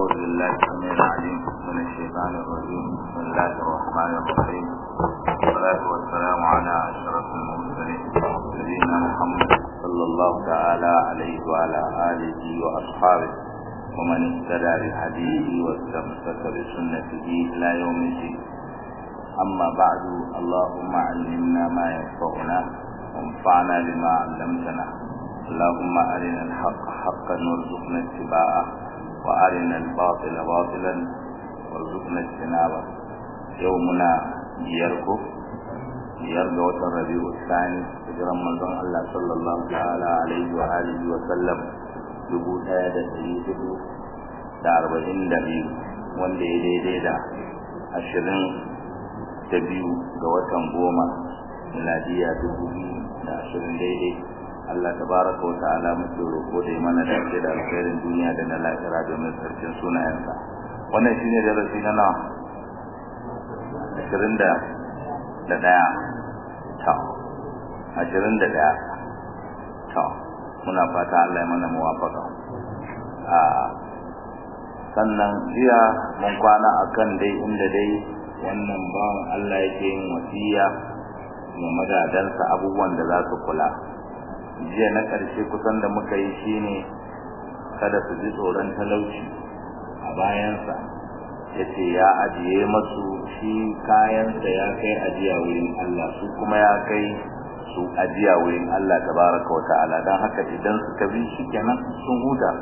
أعوذ بالله السميع العليم من الشيطان الرجيم بسم الله الرحمن الرحيم والصلاة والسلام على أشرف المرسلين سيدنا محمد صلى الله تعالى عليه وعلى آله وأصحابه ومن اهتدى بهديه واستمسك بسنته إلى يوم الدين أما بعد اللهم علمنا ما ينفعنا وانفعنا بما علمتنا اللهم أرنا الحق حقا وارزقنا اتباعه وأرنا الباطل باطلا وارزقنا اجتنابه يومنا بيركو بيرجع الربيع الثاني hijiran manzon Allah sallallahu ta'ala alaihi wa alihi wa sallam dubu ɗaya da ɗari hudu da arba'in da biyu wanda ya daidai da ashirin da biyu ga watan goma miladiya dubu biyu da ashirin daidai Allah tabaraka wa ta'ala muke roƙo da mana dace da alkhairin duniya da na lahira domin sarkin sunayensa wannan shine darasi na nawa ashirin da da ɗaya ta ashirin da ɗaya ta muna fata Allah ya mana muwafaka a sannan jiya mun kwana akan dai inda dai wannan bawan Allah yake yin wasiya ga magadansa abubuwan da za su kula jiya na ƙarshe kusan da muka yi shine kada su ji tsoron talauci a bayansa ya ce ya ajiye masu shi kayansa ya kai ajiya wurin Allah su kuma ya kai su ajiya wurin Allah tabaraka wa ta'ala don haka idan suka bi shi kenan sun huta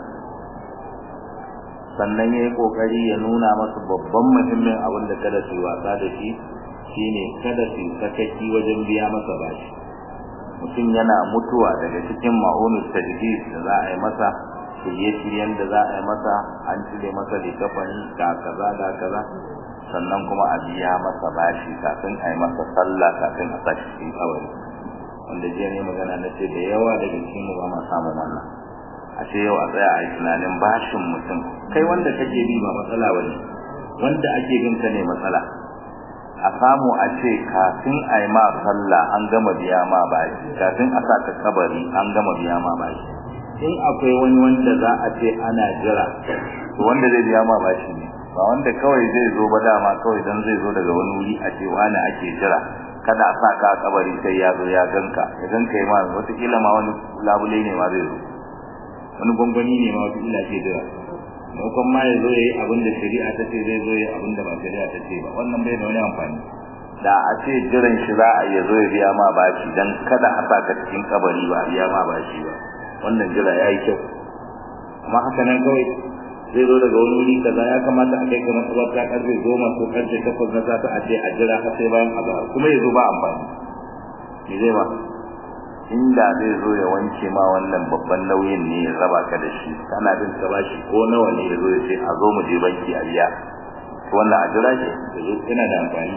sannan ya yi ƙoƙari ya nuna masu babban muhimmin abin da kada su yi wasa da shi shine kada su sakaki wajen biya masa bashi mutum yana mutuwa daga cikin ma'unus tajdid da za a yi masa shirye-shiryen da za a yi masa an cire masa likafani ga kaza ga kaza sannan kuma a biya masa bashi kafin a yi masa sallah kafin a sa shi kawai wanda jiya ne magana na ce da yawa daga cikin mu ba ma samun wannan a ce yau a tsaya a yi tunanin bashin mutum kai wanda kake bi ba matsala bane wanda ake bin ka ne matsala a samu a ce kafin a yi ma sallah an gama biya ma bashi kafin a sa ka kabari an gama biya ma bashi in akwai wani wanda za a ce ana jira to wanda zai biya ma bashi ne ba wanda kawai zai zo ba dama kawai dan zai zo daga wani wuri a ce wani ake jira kada a sa ka a kabari sai ya zo ya ganka ya ganka ya ma wataƙila ma wani labule ne ma zai zo wani gwangwani ne ma wataƙila ke jira maimakon ma ya zo ya yi abin da shari'a ta ce zai zo ya yi abin da ba shari'a ta ce ba wannan bai da wani amfani da a ce jiran shi za a iya zo ya biya ma bashi dan kada a sa ka cikin kabari ba a biya ma bashi ba wannan jira ya yi kyau amma haka nan kawai zai zo daga wani wuri kaza ya kamata a kai ka matsabarta karfe goma ko karfe takwas na safe a ce a jira har sai bayan azahar kuma ya zo ba amfani me zai ba inda zai zo ya wanke ma wannan babban nauyin ne ya raba ka da shi kana bin ka bashi ko nawa ne ya zo ya ce a zo mu je banki a biya to wannan a jira shi ya zo yana da amfani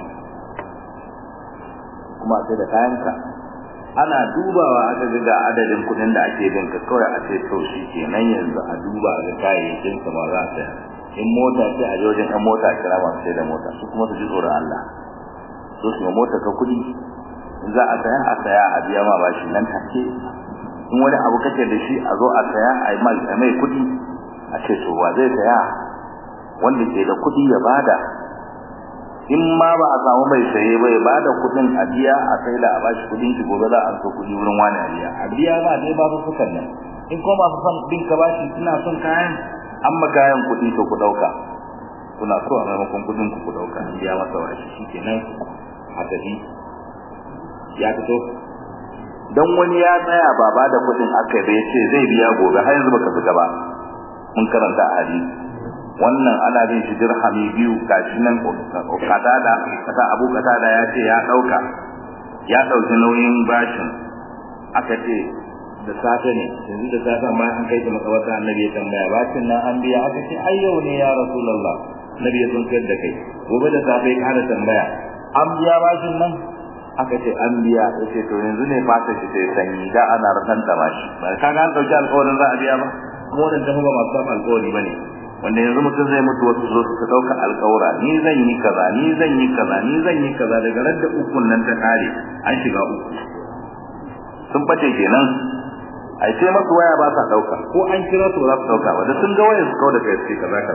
kuma sai da kayanka ana dubawa aka ga ga adadin kuɗin da ake bin ka kawai a ce to shi kenan yanzu a duba ga kayayyakin sa ba za ta in mota ce a jojin ɗan mota kira masu sai da mota su kuma su ji tsoron Allah so su mota ka kuɗi za a saya a saya a biya ma bashi nan take in wani abu kake da shi a zo a saya a yi mai kuɗi a ce to wa zai saya wanda ke da kuɗi ya bada in ma ba a samu mai saye ba ya bada kuɗin a biya a sai da a bashi kuɗin shi gobe za a so kuɗi wurin wani a biya a biya ma dai ba su sukan nan in kuma ba su son bin ka bashi suna son kayan an ma kayan kuɗi to ku ɗauka kuna so a maimakon kuɗin ku ku ɗauka an biya masa bashi shi kenan a tafi ya fito dan wani ya tsaya ba ba da kudin aka bai ce zai biya gobe har yanzu baka fita ba mun karanta a hadisi wannan ana bin shi dirhami biyu gashi nan katada kata abu katada ya ce ya dauka ya dauki nauyin bashin aka ce da safe ne yanzu da safe amma an kai ta makabarta annabi ya tambaya bashin nan an biya aka ce ai yau ne ya rasulullah nabi ya tunkar da kai gobe da safe ya kada tambaya an biya bashin nan aka ce an biya ya ce to yanzu ne fata shi sai sanyi da ana rasan ta bashi ba ka ga an dauki alƙawarin za a biya ba kuma wannan tafi ba masu samun alƙawari ba ne wanda yanzu mutum zai mutu wasu zo su ɗauka alƙawura ni zan yi kaza ni zan yi kaza ni zan yi kaza daga radda ukun nan ta kare an shiga uku sun bace kenan ai sai masu waya ba sa dauka ko an kira su za su dauka ba da sun ga wayar su kawai da kai sai kaza kaza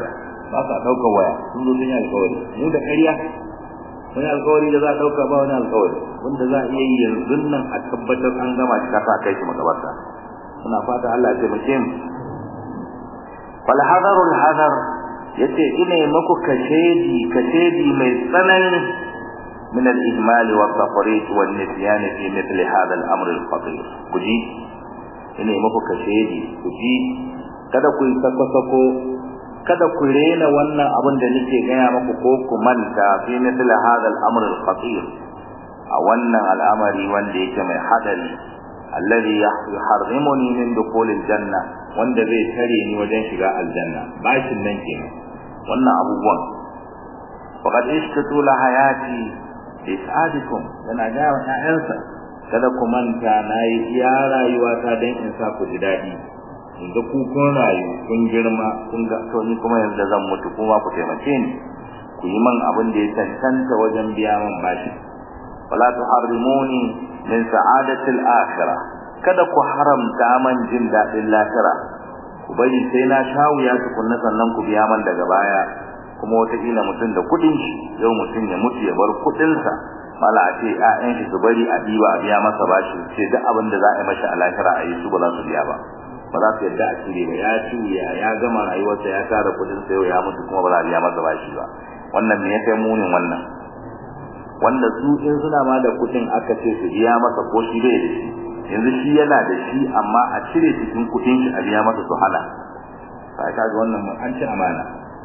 ba sa ɗaukar waya sun zo sun yi alkawari mu da ƙarya wani alkawari da za a ɗauka ba wani alkawari wanda za a iya yi yanzu nan a tabbatar an gama shi kasa kai shi makabarta muna fata Allah ya taimake mu wal hadarul hadar yace ina maku kashedi kashedi mai tsanani من الإهمال والتفريط والنسيان في مثل هذا الأمر الخطير كجي ina muku kashedi kuji kada ku yi sako-sako kada ku rena wannan abin da nake gaya muku ko ku manta fi misli hadha al-amr al-khatir a wannan al'amari wanda yake mai hadari alladhi yuharrimuni min dukhul al-janna wanda zai tare ni wajen shiga aljanna bashin nan kenan wannan abubuwan faqad ishtatu la hayati isadikum yana ga wa ƴaƴansa kada ku manta nayi iya rayuwa ta dan in sa ku ji dadi in ga ku kun rayu kun girma kun ga to ni kuma yanzu zan mutu kuma ku taimake ni ku yi man abin da ya tantanta wajen biya man bashi wala tuharrimuni min sa'adati al-akhirah kada ku haramta man jin dadin lahira ku bari sai na shawuya tukunna sannan ku biya man daga baya kuma wataƙila mutum da kuɗin shi yau mutum ya mutu ya bar kuɗinsa mala a ce ƴaƴan shi su bari a diba a biya masa bashi ce duk abin da za a yi masa a lahira a yi su ba za su biya ba ba za su yadda a cire ba ya tuya ya gama rayuwarsa ya tara kuɗin sa yau ya mutu kuma ba za a biya masa bashi ba wannan me ya kai munin wannan wanda su in suna ma da kuɗin aka ce su biya masa ko shi bai da shi yanzu shi yana da shi amma a cire cikin kuɗin shi a biya masa su hana sai kaga wannan an ci amana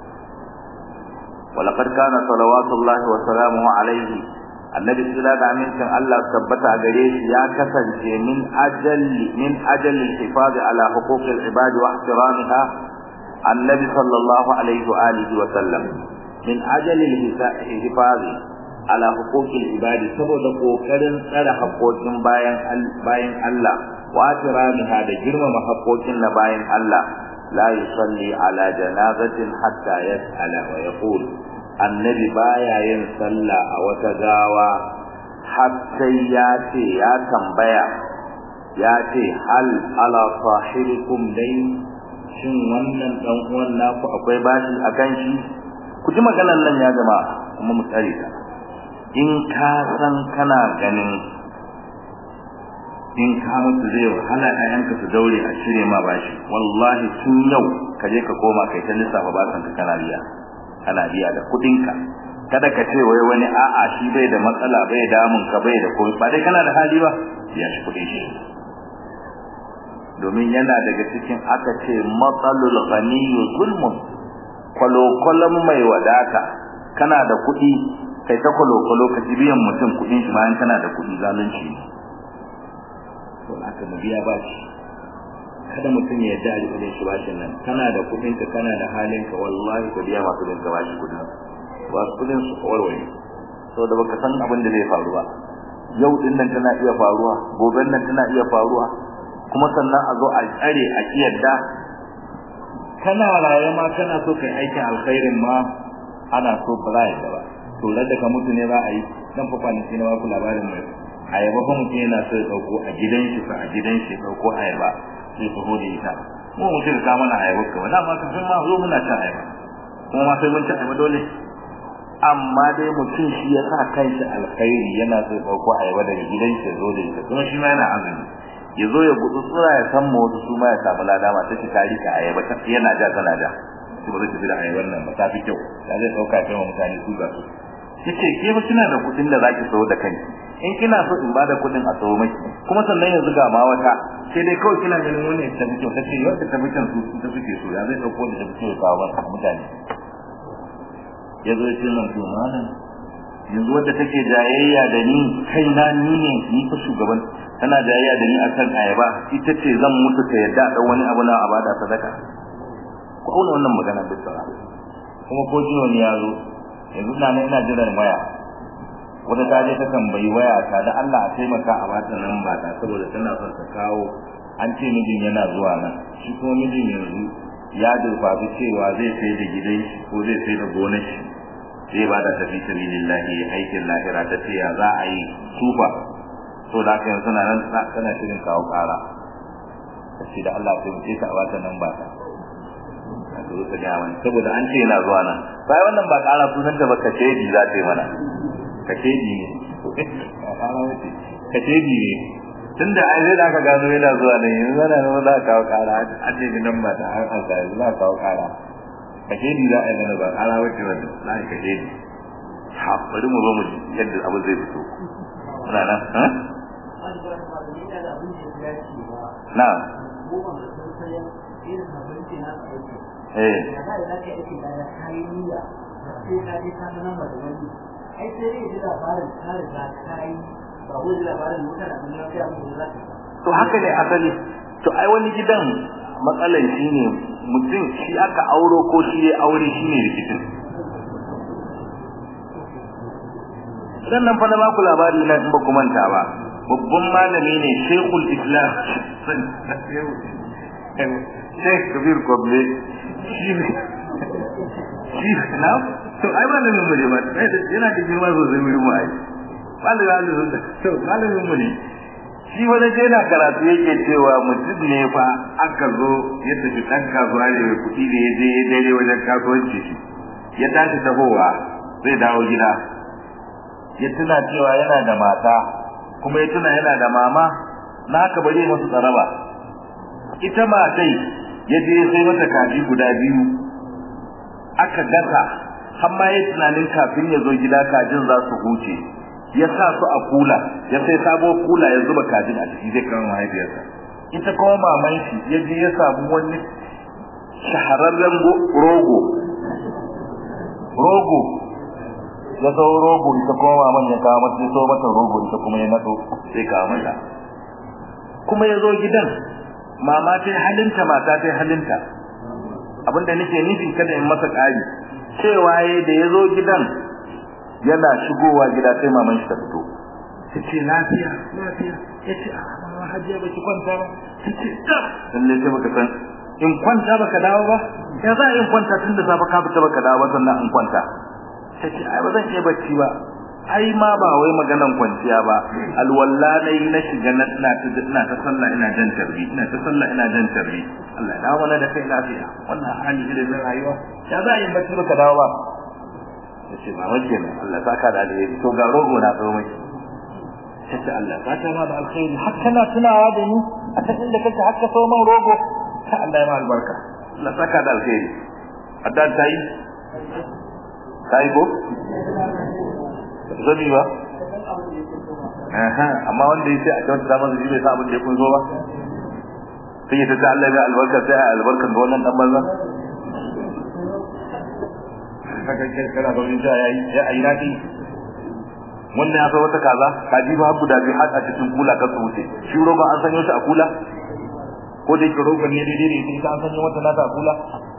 ولقد كان صلوات الله وسلامه عليه النبي صلى الله عليه وسلم الله ثبت عليه يا كسنce min ajal min ajal الحفاظ على حقوق العباد واحترامها النبي صلى الله عليه واله وسلم من اجل الحفاظ على حقوق العباد saboda kokarin tsare haƙoƙin bayan bayan Allah wa tiramiha da girmama haƙoƙin na bayan Allah لا يصلي على جنازة حتى يسأل ويقول النبي بايا ينصلى أو تجاوى حتى ياتي يا تنبيا ياتي هل على صاحبكم دين shin wannan dan uwan naku akwai bashi akan shi ku ji maganar nan ya jama'a kuma mu tsare ta in ka san kana ganin in ka mutu zai wahala ƴaƴanka su daure a cire ma bashi wallahi tun yau ka je ka koma kai ta lissafa basan ka kana biya kana biya da kuɗin ka kada ka ce wai wani a'a shi bai da matsala bai damun ka bai da komai ba dai kana da hali ba ya shi kuɗin shi domin yana daga cikin aka ce matsalul ghaniyyu zulmun kwalokwalon mai wadata kana da kuɗi kai ta kwalokwalo ka ji biyan mutum kuɗin shi bayan kana da kuɗi zalunci ne to aka mu biya bashi kada mutum ya yarda a kudin shi bashin nan kana da kudin ka kana da halin ka wallahi ka biya masu kudin ka bashi kudin ba kudin su warware saboda baka san abin da zai faru ba yau din nan tana iya faruwa goben nan tana iya faruwa kuma sannan a zo a tsare a kiyarda kana raye ma kana so kai aikin alkhairin ma ana so ba za ya ba to da ka mutu ne za a yi dan fa kwanaki na ku labarin mai ayaba fa mutum yana so ya dauko a gidan shi fa a gidan shi dauko ayaba sai su hode ita mu mutum ka mana ayaba kawai na ma kafin ma zo muna cin ayaba kuma ma sai mun ci ayaba dole amma dai mutum shi ya sa kanshi alkhairi yana so ya dauko ayaba daga gidan shi zo da ita kuma shi ma yana azumi ya zo ya gudu tsura ya san mu wasu su ma ya samu ladama ta shi tari ka ayaba ta yana ja tana ja shi ba zai tafi da ayaban nan ba ta fi kyau da zai dauka kai wa mutane su ga su yace ke ba kina da kudin da zaki sayo da kanki in kina so in bada kudin a sayo miki kuma sannan yanzu ga ma wata sai dai kawai kina ganin wani ta fito ta ce wanda ta fitan su ta suke so ya zai dauko da ta fito ya kawo masa mutane ya zo ya ce nan to malam yanzu wanda take jayayya da ni kai na ni ne ni fa shugaban tana jayayya da ni akan ayaba ita ce zan mutu ta yadda da wani abu na abada sadaka ku auna wannan magana bisa kuma ko jiwon ya zo yanzu na ina jiran waya wata ta je ta tambayi waya ta da Allah a taimaka a bata nan ba ta saboda tana son ta kawo an ce mijin yana zuwa nan shi kuma mijin yanzu ya durfafi cewa zai sai da gidan shi ko zai sai da gonar shi zai ba da tafi sabilillahi aikin lahira ta ce ya za a yi tufa to da haka yanzu nan tana shirin kawo kara ta ce da Allah sai mu ce ta a bata nan ba ta ta zo ta gaya mana saboda an ce yana zuwa nan bai wannan ba ƙara sunanta ba kashedi za ta yi mana kashedi ne kashedi ne tunda ai zai da aka gano yana zuwa nan yanzu zana nan za ka kawo ƙara an ce nan ba ta an ansa yanzu za ka kawo ƙara kashedi za a yi mana ba ƙara wacce wanda za a yi kashedi ha bari mu zo mu ji yadda abu zai fito muna nan ha na eh to haka ne asali to ai wani gidan matsalan shine mutum shi aka auro ko shi ya aure shine rikicin sannan fa na baku labari na in ba ku manta ba babban malami ne Sheikhul Islam Sheikh Kabir Koble shi ne shi na to ai malamin mu ne ba yana da girma sosai wurin mu ai malamin Allah to malamin mu ne shi wani je na karatu yake cewa mutum ne fa aka zo ya tafi ɗan kasuwa ne mai kuɗi da ya je ya daidai wajen kasuwanci shi ya tashi tahowa zai dawo gida ya tuna cewa yana da mata kuma ya tuna yana da mama na haka ba zai masu tsaraba ita matai ya je ya sai mata kaji guda biyu aka gasa har ma ya tunanin kafin ya zo gida kajin za su huce ya sa su a kula ya sai sabo kula ya zuba kajin a ciki zai kama mahaifiyarsa ita kuma maman shi ya je ya samu wani shahararren rogo rogo ya sau rogo ita kuma maman ya kawo mata so mata rogo ita kuma ya nado sai kawo mata kuma ya zo gidan mama ta halinta mata ta halinta abinda nake nufin kada in masa ƙari cewa ya da ya zo gidan yana shigowa gida sai maman shi ta fito ta ce lafiya lafiya ya ce a mama hajiya baki kwanta ba ta ce tab lalle sai baka san in kwanta baka dawo ba ya za in kwanta tun da safe ka fita baka dawo ba sannan in kwanta ta ce ai ba zan iya bacci ba ai ma ba wai maganan kwanciya ba alwalla nayi na shiga na ina ta ina ta sallah ina jan tarbi ina ta sallah ina jan tarbi Allah ya dawo da kai lafiya wannan hali irin na rayuwa ya za in bacci baka dawo ba yace ba wace ne Allah saka da alheri to ga rogo na tsawo miki yace Allah saka ma da alheri har kana tunawa da ni a ta inda kake har ka so man rogo ta Allah ya ma albarka Allah saka da alheri addan tayi tayi ko zami ba amma wanda yace a kyauta da masa bai sa abin da ya kun zo ba sai ya ta Allah ya albarka sai a albarkan ga wannan dan banza kaga kai kana da wani ya yi ya ayi nadi wannan ya wata kaza kaji ba guda biyu har a cikin kula ka wuce shi roba an sanyo shi a kula ko da yake roba ne daidai ne sai an sanyo wata nata a kula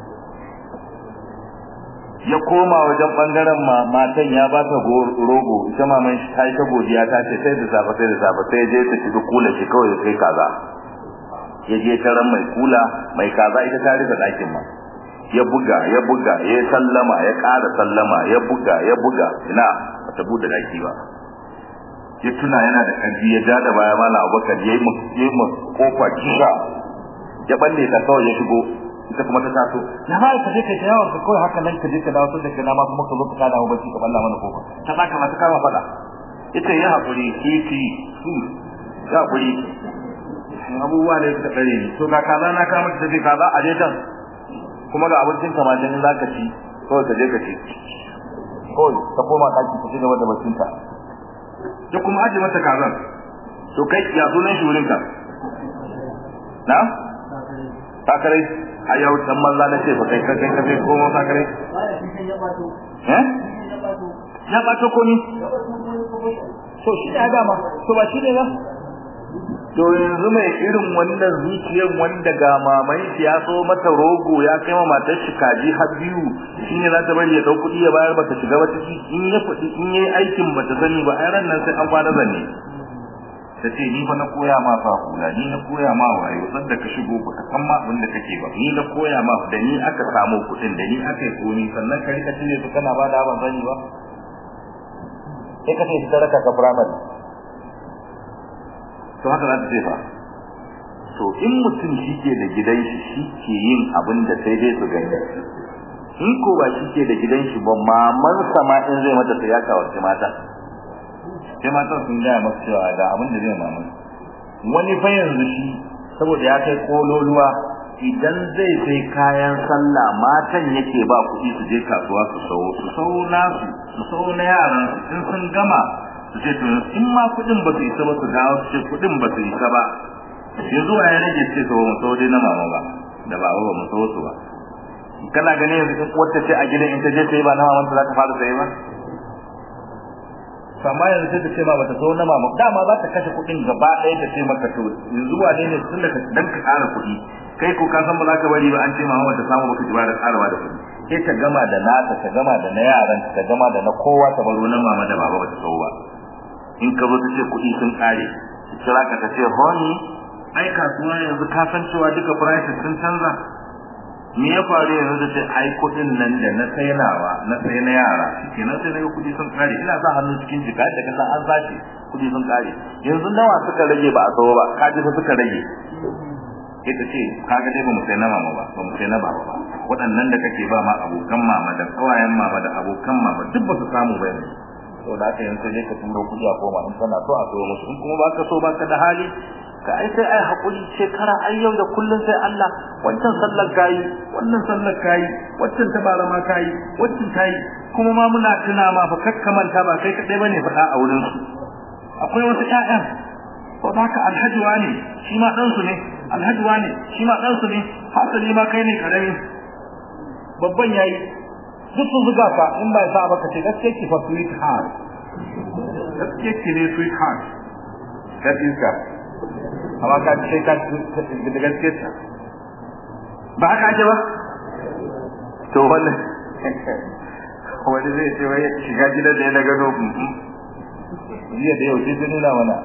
ya koma wajen bangaren matan ya ba ta rogo ita maman shi ta yi ta godiya ta ce sai da safe sai da safe sai je ta shiga kula shi kawai ya kai kaza ya je taran mai kula mai kaza ita ta rufe ɗakin ma ya buga ya buga ya sallama ya ƙara sallama ya buga ya buga ina bata bude daki ba ya tuna yana da ƙarfi ya ja da baya mala abubakar ya yi mu kofa kisha ya balle ta kawai ya shigo ita kuma ta taso ya ba ka je kai ta yawon ka kawai haka nan ka je ka dawo da kana ma kuma ka zo ka kada mu bacci ka balla mana kofa ta saka mata kama fada ita ya hakuri kifi su ya hakuri abubuwa ne suka tsare ni to ga kaza na kama ta tafi kaza a je can kuma ga abincin ka ma dan zaka ci kawai ka je ka ci kawai ka koma daki ka ci gaba da bacinka da kuma aje mata kazan to kai ya sunan shi wurin ka na sakarai a yau dan manza na ce ba kai kai kai kai ko ma sakarai eh ya bato ko ni to shi ya gama to ba shi ne ba to yanzu mai irin wannan zuciyar wanda ga maman shi ya so mata rogo ya kai ma matar shi kaji har biyu shine za ta bari ya dau kuɗi ya bayar bata shiga ba ciki in ya kuɗi in yayi aikin bata sani ba ai ran nan sai an kwana zanne ta ce ni fa na koya ma fa kula ni na koya ma wayo san da ka shigo ba san ma abin da kake ba ni na koya ma da ni aka samu kuɗin da ni aka yi komi sannan ka rika cire su kana ba da ban sani ba sai ka ce su raka ka firamare to haka za ta ce fa to in mutum shi ke da gidan shi shi ke yin abin da sai dai su gani in ko ba shi ke da gidan shi ba maman sama in zai mata sai ya kawace mata sai matan sun gaya masa cewa da abin da zai maman wani fa yanzu shi saboda ya kai kololuwa idan zai sai kayan sallah matan yake ba kuɗi su je kasuwa su sawo su sawo nasu su sawo na yaran in sun gama su ce to in ma kuɗin ba su isa ba su dawo su ce kuɗin ba su isa ba sai zuwa ya rage ce sawo mu sawo dai na mama ba da baba ba mu sawo su ba kana ganin yanzu in wata ce a gidan in ta je sai ba na maman ta za ta fara saye ba amma yanzu sai ta ce ma bata so na mama dama za ta kashe kuɗin gaba ɗaya ta ce maka to yanzu wane ne tun da dan ka ƙara kuɗi kai ko ka san ba za ka bari ba an ce mama bata samu baka ji ba da ƙarawa da kuɗi sai ta gama da nata ta gama da na yaran ta gama da na kowa ta baro na mama da baba bata so ba in ka zo ta ce kuɗi sun ƙare ki kira ka ta ce honey ai kasuwa yanzu ka san cewa duka prices sun canza me ya faru yanzu da sai ai kudin nan da na sainawa na sai na yara kenan sai naga kudi sun kare ina sa hannu cikin jika da kallon an sace kudi sun kare yanzu nawa suka rage ba a sawo ba kaji fa suka rage ita ce kaga dai ba mu sai na mama ba ba mu sai na baba ba waɗannan da kake ba ma abokan mama da kawayen mama da abokan mama duk ba su samu ba yanzu to da haka yanzu sai ka turo kudi a koma in kana so a sayo musu in kuma baka so baka da hali ka ai sai ai hakuri shekara ai yau da kullun sai Allah wancan sallar kai wannan sallar kai wancan tabara ma kai wancan kai kuma ma muna tuna ma fa kakkamanta ba kai kadai bane faɗa a wurin su akwai wasu ƴaƴan to haka alhaji wani shi ma dan su ne alhaji wani shi ma dan su ne hasali ma kai ne karami babban yayi duk sun zuga ka in ba sa baka ce gaskiya ki fa sweet heart gaskiya ki ne sweet heart gaskiya amma ka ce ka da gaske ta ba haka ake ba to wannan wani zai ce wai shiga gidan da ya daga no jiya da yau sai ta nuna mana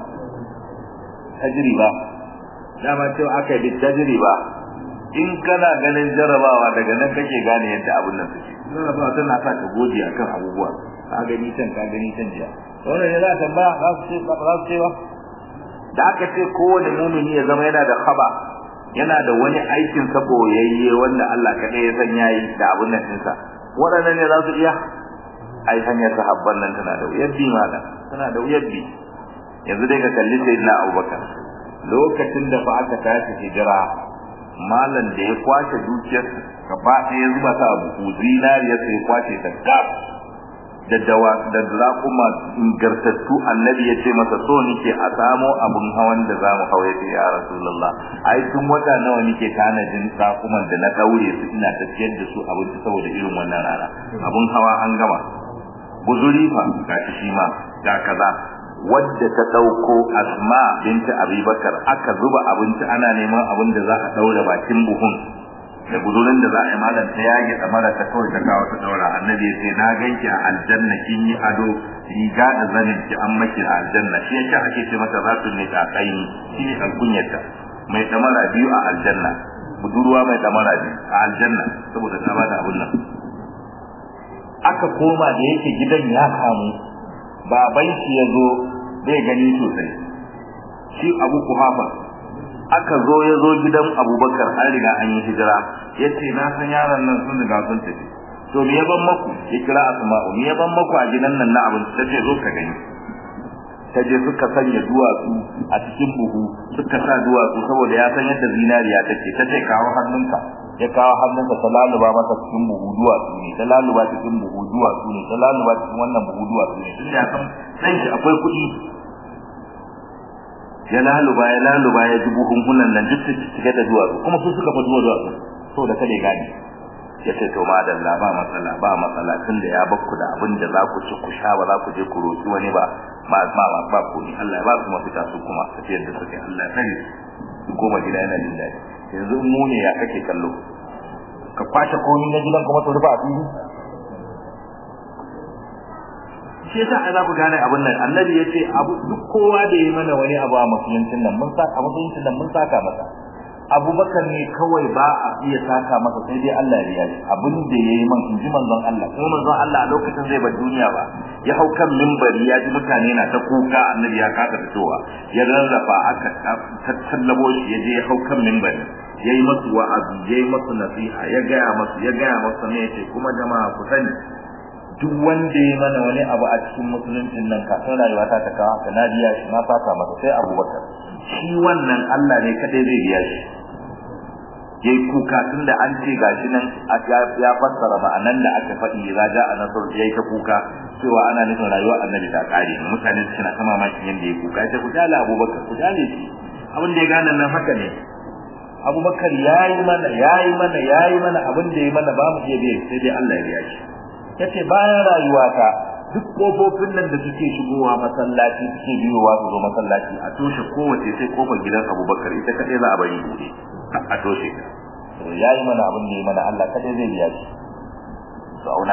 tajriba dama cewa aka yi tajriba in kana ganin jarabawa daga nan kake gane yadda abun nan suke jarabawa tana sa ka gode akan abubuwa ka gani can ka gani can jiya wannan ne za ta ba za su ce ba za su ce ba da aka ce kowane mumini ya zama yana da khaba yana da wani aikin sa boyayye wanda Allah kadai ya san yayi da abun nan dinsa waɗannan ne za su iya ai hanyar sahabban nan tana da wuyar bi mala tana da wuyar bi yanzu dai ka kalli sayyidina Abubakar lokacin da fa aka tashi hijira malan da ya kwace dukiyar gaba ɗaya zuba ta abu zinariya sai ya kwace ta kaf da dawa da raƙuma ingartattu annabi ya ce masa so nike a samo abun hawan da zamu hau ya ce ya rasulullah ai tun wata nawa nike tanadin raƙuman da na daure su ina tafiyar da su abinci saboda irin wannan rana abun hawa an gama guzuri fa ga shi ma ga kaza wadda ta dauko asma binti abubakar aka zuba abinci ana neman abin da za a daura bakin buhun da gudurin da za a yi malam ta yage mara ta kawai ta kawo ta daura annabi ya ce na ganki a aljanna kin yi ado riga da zanin ki an maki a aljanna shi yake ake ce mata za su ne ta kai shi ne alkunyarta mai damara biyu a aljanna budurwa mai damara biyu a aljanna saboda ta bada abun nan aka koma da yake gidan ya kamu baban shi ya zo bai gani sosai shi abu kuhafa aka zo ya zo gidan abubakar an riga an yi hijira ya ce na san yaron nan sun riga sun tafi to me ya ban maku ya kira asma'u me ya ban maku a gidan nan na abinci ta ce zo ka gani ta je suka sanya duwatsu a cikin buhu suka sa duwatsu saboda ya san yadda zinariya take ta ce kawo hannunka ya kawo hannunka ta laluba masa cikin buhu duwatsu ne ta laluba cikin buhu duwatsu ne ta laluba cikin wannan buhu duwatsu ne tun ya san dan shi akwai kuɗi ya laluba ya laluba ya ji buhunhunan nan duk cike da duwatsu kuma su suka fa duwatsu so da kada ya gane ya ce to madalla ba matsala ba matsala tun da ya bakku da abin da za ku ci ku sha ba za ku je ku roƙi wani ba ba ba ba ba ku ni Allah ya ba su mafita su kuma tafiyar da suke Allah ya sani su koma gida yana jin daɗi yanzu mu ne ya kake kallo ka kwashe komi na gidan kuma su rufa a fili shi yasa ai za ku gane abin nan annabi ya ce abu duk kowa da yi mana wani abu a musuluncin nan mun saka a musuluncin nan mun saka masa abubakar ne kawai ba a iya saka masa sai dai Allah ya riya shi abin da yayi man inji manzon Allah kuma manzon Allah a lokacin zai bar duniya ba ya hau kan minbari ya ji mutane na ta kuka annabi ya kasa fitowa ya rarrafa aka tattallabo shi ya je ya hau kan minbari yayi masu wa'azi yayi masu nasiha ya gaya masu ya gaya masu ne yace kuma jama'a ku sani duk wanda ya mana wani abu a cikin musuluncin nan kafin rayuwa ta ta kawo ka na biya shi na fata masa sai abubakar shi wannan Allah ne kadai zai biya shi yayi kuka tunda an ce gashi nan ya fassara ma'anan da aka faɗi raja a nasar yayi ta kuka cewa ana nufin rayuwar annabi ta kare mutane suna ta mamakin yanda yayi kuka sai ku jala abubakar ku jale shi abin da ya gane nan haka ne abubakar yayi mana yayi mana yayi mana abin da yayi mana ba mu iya biya sai dai Allah ya biya shi yace bayan rayuwata duk kofofin nan da suke shigowa masallaci suke biyowa su zo masallaci a toshe kowace sai kofar gidan Abubakar ita kadai za a bari bude a toshe to yayi mana abin da yayi mana Allah kadai zai biya shi sauna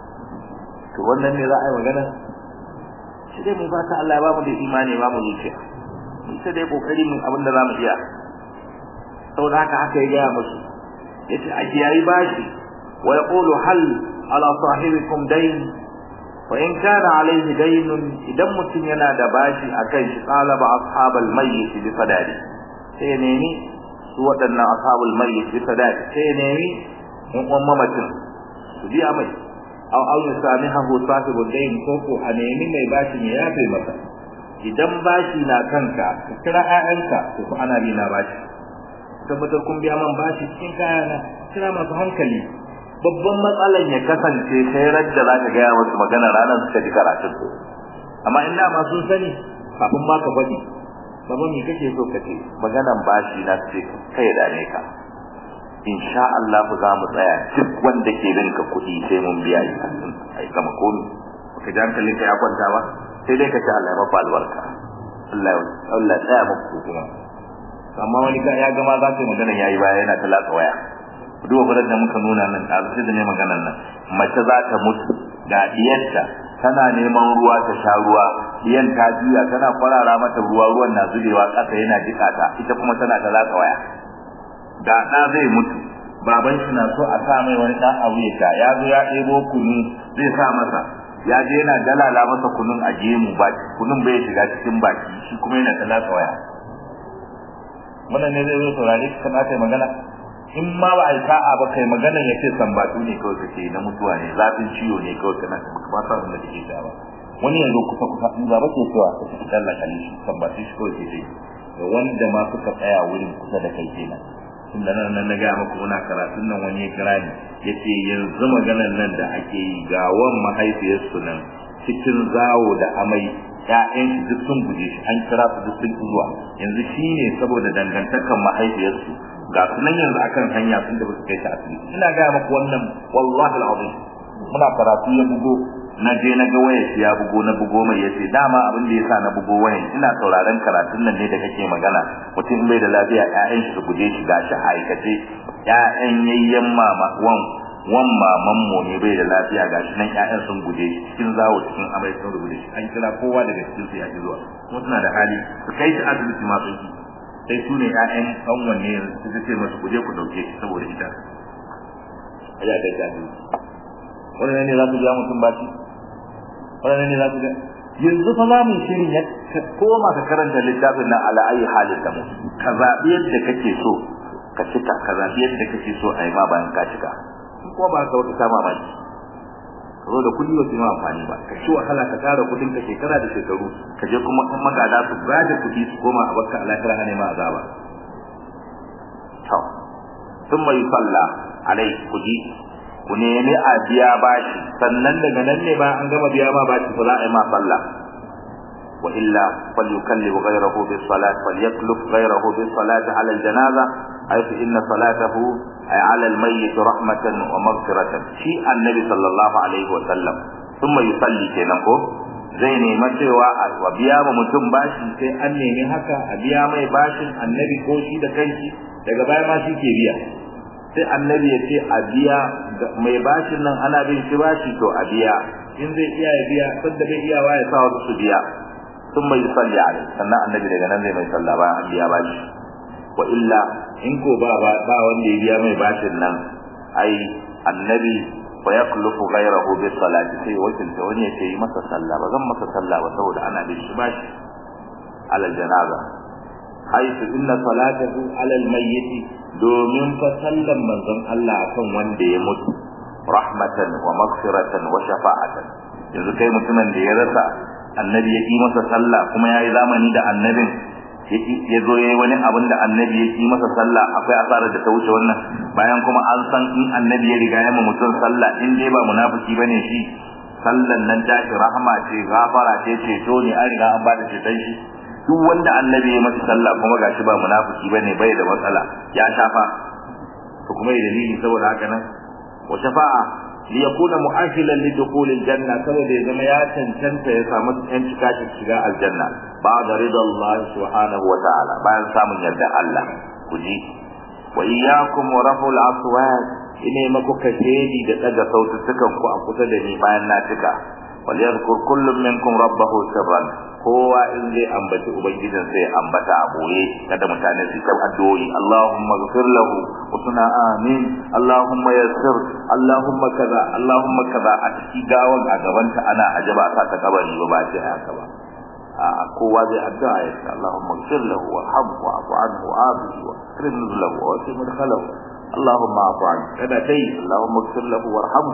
to wannan ne za a yi magana shi dai mai fata Allah ya ba mu da imani ba mu zuciya mu sai dai kokari mun abin da za mu iya saboda haka haka ya gaya musu yace a kiyayi bashi wa yaqulu hal ala sahibikum dayn wa in kana alayhi daynun idan mutum yana da bashi akan shi talaba ashabal mayyit bi sadadi sai nemi su waɗannan ashabul mayyit bi sadadi sai nemi in uwan mamacin su biya mai aw aw yusamihu sahibul dayn ko ko a nemi mai bashi ne ya kai masa idan bashi na kanka ka kira ƴaƴanka to ko ana bi na bashi tabbatar kun biya man bashi cikin kayana kira masu hankali babban matsalan ya kasance kai radda za ka gaya wasu magana ranar suka ji karatun su amma in da masu sani kafin ma ka faɗi baba me kake so ka ce maganan bashi na ce kai da ne ka insha Allah za mu tsaya duk wanda ke bin ka kuɗi sai mun biya shi ai kama komi ka ji hankalin ka ya kwanta ba sai dai ka ce Allah ya mafa albarka Allah Allah ya tsaya muku kuma amma wani ka ya gama za ta magana yayi baya yana talaka waya duba furar da muka nuna nan da sai da ne maganar nan mace za ta mutu ga diyarta tana neman ruwa ta sha ruwa diyan ta juya tana kwarara mata ruwa ruwan na zubewa ƙasa yana jika ta ita kuma tana ta latsa waya ga ɗa zai mutu baban shi na so a sa mai wani ɗan abu ya sha ya zo ya ɗebo kunu zai sa masa ya je yana dalala masa kunun a gemu ba kunun bai shiga cikin baki shi kuma yana ta latsa waya wannan ne zai zo saurare ka kana kai magana in ma ba a yi sa'a ba kai magana ya ce sambatu ne kawai kake na mutuwa ne zafin ciwo ne kawai kana ba sa da kake ta ba wani yanzu kusa kusa in za ba ke cewa ka ci dalla kali shi sambatu shi kawai ke da wanda ma suka tsaya wurin kusa da kai kenan tun da nan na ga muku muna karatun nan wani ya kira ni yace yanzu maganar nan da ake yi ga wan mahaifiyarsu nan cikin zawo da amai ƴaƴan shi duk sun guje shi an kira su duk sun zuwa yanzu shine saboda dangantakan mahaifiyarsu ga sunan yanzu akan hanya sun da su kai ta asibiti ina ga muku wannan wallahi alazim muna karatu ya bugo na je na ga wayar ya bugo na bugo mai yace dama abin da yasa na bugo wayar ina sauraron karatun nan ne da kake magana mutum bai da lafiya ƴaƴan shi su guje shi gashi aikace ƴaƴan yayyen mama wan wan maman mu ne bai da lafiya gashi nan ƴaƴan sun guje shi cikin zawo cikin amai sun guje shi an kira kowa daga cikin su ya ji zuwa kuma suna da hali su kai shi asibiti ma sun sai su ne ƴaƴan ƙanwan ne suka ce masu kuje ku dauke shi saboda ita a ya kai tafi wannan ne za su biya mutum baci wannan ne za su biya yanzu fa za mu shirin ya koma ka karanta littafin nan ala ayi halin da mu ka zaɓi yadda kake so ka cika ka zaɓi yadda kake so a yi ma bayan ka cika kuma ba ka wata kama maki ka zo da kuɗi ba su yi amfani ba ka ci wahala ka tara kuɗin ka shekara da shekaru ka je kuma in magada su gada kuɗi su koma a bakka alahira hane ma azaba to sun mai salla alai kuɗi ku nemi a biya bashi sannan daga nan ne ba an gama biya ma bashi fa za a yi ma salla wa illa falyukallibu ghayrahu bis salat falyakluf ghayrahu bis salat ala al janaza haythu inna salatahu ay ala al mayyit rahmatan wa maghfiratan shi annabi sallallahu alaihi wa sallam thumma yusalli kenan ko zai nema cewa a biya ma mutum bashi sai an nemi haka a biya mai bashin annabi ko shi da kanshi daga baya ma shi ke biya sai annabi ya ce a biya mai bashin nan ana bin shi bashi to a biya in zai iya ya biya sanda bai iya wa ya sa wasu su biya sun mai salli alai sannan annabi daga nan zai mai sallah bayan an biya bashi wa illa in ko ba ba wanda ya biya mai bashin nan ai annabi fa yaklufu ghayrahu bi salati sai wakilta wani ya ce yi masa sallah ba zan masa sallah ba saboda ana bin shi bashi ala janaza haitu inna salatahu ala almayyit domin fa sallan manzon Allah akan wanda ya mutu rahmatan wa maghfiratan wa shafa'atan yanzu kai mutumin da ya rasa annabi ya yi masa sallah kuma yayi zamani da annabin ya zo yayi wani abin da annabi ya yi masa sallah akwai asarar da ta wuce wannan bayan kuma an san in annabi ya riga ya ma mutum sallah in dai ba munafiki bane shi sallan nan tashi rahama ce gafara ce ceto ne an riga an bada ceton shi duk wanda annabi ya masa sallah kuma gashi ba munafiki bane bai da matsala ya shafa to kuma da dalili saboda haka nan wa shafa'a li yakuna mu'ahilan li dukhul aljanna saboda ya zama ya cancanta ya samu yan cika shiga aljanna ba'da ridallah subhanahu wa ta'ala bayan samun yarda Allah ku ji wa iyyakum wa raful aswat ine maku kashedi da daga sautukan ku a kusa da ni bayan na cika wal yadhkur kullum minkum rabbahu sirran kowa in zai ambaci ubangijin sai ambata a boye kada mutane su ta addu'o'i Allahumma ghfir lahu wa suna amin Allahumma yassir Allahumma kaza Allahumma kaza a ciki gawan a gaban ta ana ajaba ta ta kabari ba ba ce haka ba a kowa zai addu'a ya ce Allahumma ghfir lahu warhamhu wa'fu anhu wa'afihi wa akrim lahu wa wasi madkhalahu Allahumma afu anhu kada kai Allahumma ghfir lahu warhamhu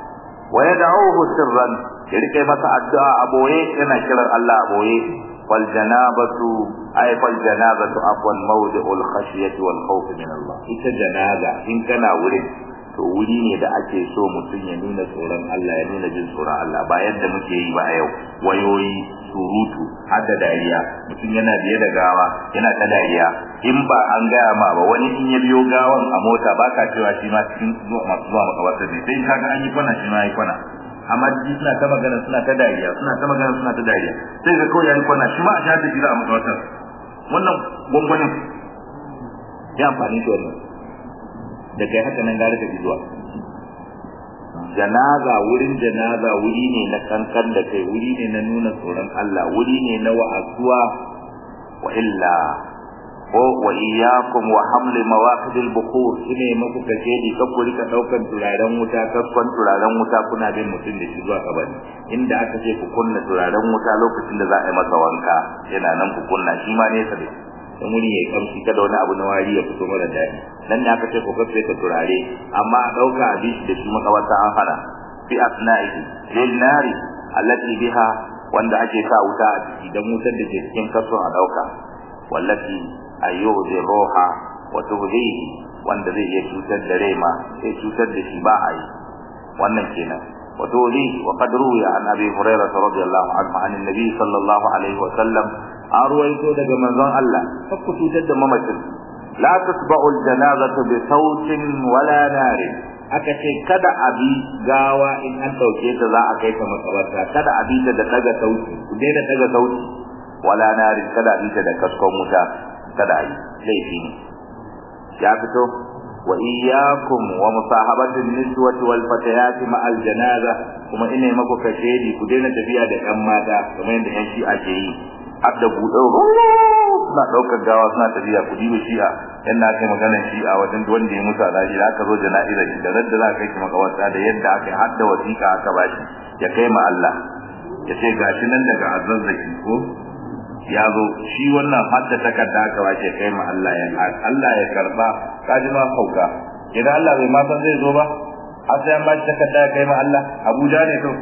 wa yad'uhu sirran ya rike masa addu'a a boye yana kiran Allah a boye wal janabatu ay fal janabatu afwan mawdi'ul khashyati wal khawf min Allah ita janaza in kana wurin to wuri ne da ake so mutum ya nuna tsoron Allah ya nuna jin tsoron Allah ba yadda muke yi ba a yau wayoyi surutu har da dariya mutum yana biye da gawa yana ta dariya in ba an gaya ma ba wani in ya biyo gawan a mota ba ka cewa shi ma cikin masu zuwa makabarta ne sai kaga an yi kwana shi ma yi kwana amma ji suna ta magana suna ta dariya suna ta magana suna ta dariya sai ga kawai yayi kwana shi ma a shafi shi za a makabarta wannan gwangwanin ya amfani da wannan da kai haka nan gare ka zuwa janaza wurin janaza wuri ne na kankan da kai wuri ne na nuna tsoron Allah wuri ne na wa'azuwa wa illa ko wa iyyakum wa hamli mawaqid al-bukhur shine muku kace di ka kuri ka daukan turaren wuta kaskon turaren wuta kuna bin mutum da shi zuwa kabari inda aka ce ku kunna turaren wuta lokacin da za a yi masa wanka yana nan ku kunna shi ma ne sai dan wuri yayi kamshi kada wani abu na wari ya fito mara daɗi nan ne aka ce ku kafe ka turare amma a dauka a bi da shi makabarta an hana fi asna'ihi lil nari allati biha wanda ake sa wuta a ciki dan wutar da ke cikin kason a dauka wallati ayyuzi roha wa tuhdihi wanda zai iya cutar da rai ma sai cutar da shi ba a yi wannan kenan wa tuhdihi wa qad ruwiya an abi hurairah radiyallahu anhu an annabi sallallahu alaihi wa sallam an ruwaito daga manzon Allah ku cutar da mamacin la tasba'u al-janazatu bi sautin wala narin aka ce kada a bi gawa in an dauke ta za a kai ta makabarta kada a bi ta da daga sauti ku daina daga sauti wala narin kada a bi ta da kaskon wuta kada a yi laifi ne ya fito wa iyyakum wa musahabati niswati wal fatayati ma al janaza kuma ina maku kashedi ku daina tafiya da ƴan mata kamar yadda ƴan shi'a ke yi har da buɗe suna ɗaukar gawa suna tafiya ku diba shi'a yan na kai maganar shi'a wajen wanda ya mutu a daji da aka zo jana'iza shi da radda za a kai shi makawarta da yadda aka yi har da wasiƙa aka bashi ya kai ma Allah ya ce gashi nan daga azazzaki ko ya zo shi wannan hadda takarda aka wace kai ma Allah ya Allah ya karba kaji ma kauka idan Allah bai ma san zai zo ba har sai an ba shi takarda ya kai ma Allah Abuja ne to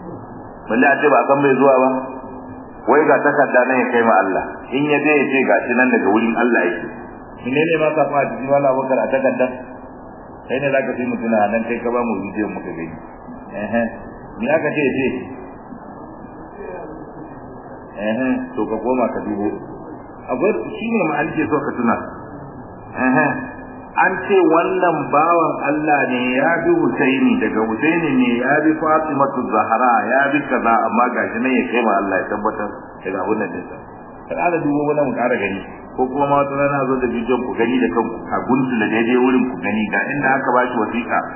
balle a ce ba san bai zuwa ba wai ga takarda nan ya kai ma Allah in ya je ya ce gashi nan daga wurin Allah yake menene ma ka fa ji wala bakar a takarda kai ne zaka fi mutuna nan kai ka ba mu bidiyon muka gani eh eh me aka ce ce eh to ka koma ka dubo akwai shi ne ma alke so ka tuna eh an ce wannan bawan Allah ne ya bi Husaini daga Husaini ne ya bi Fatimatu Zahra ya bi kaza amma gashi nan ya kai ma Allah ya tabbatar daga abun nan dinsa kada da dubo wannan mu kara gani ko kuma ma wata rana zo da bidiyon ku gani da kanku a guntu da daidai wurin ku gani ga inda aka bashi wasiƙa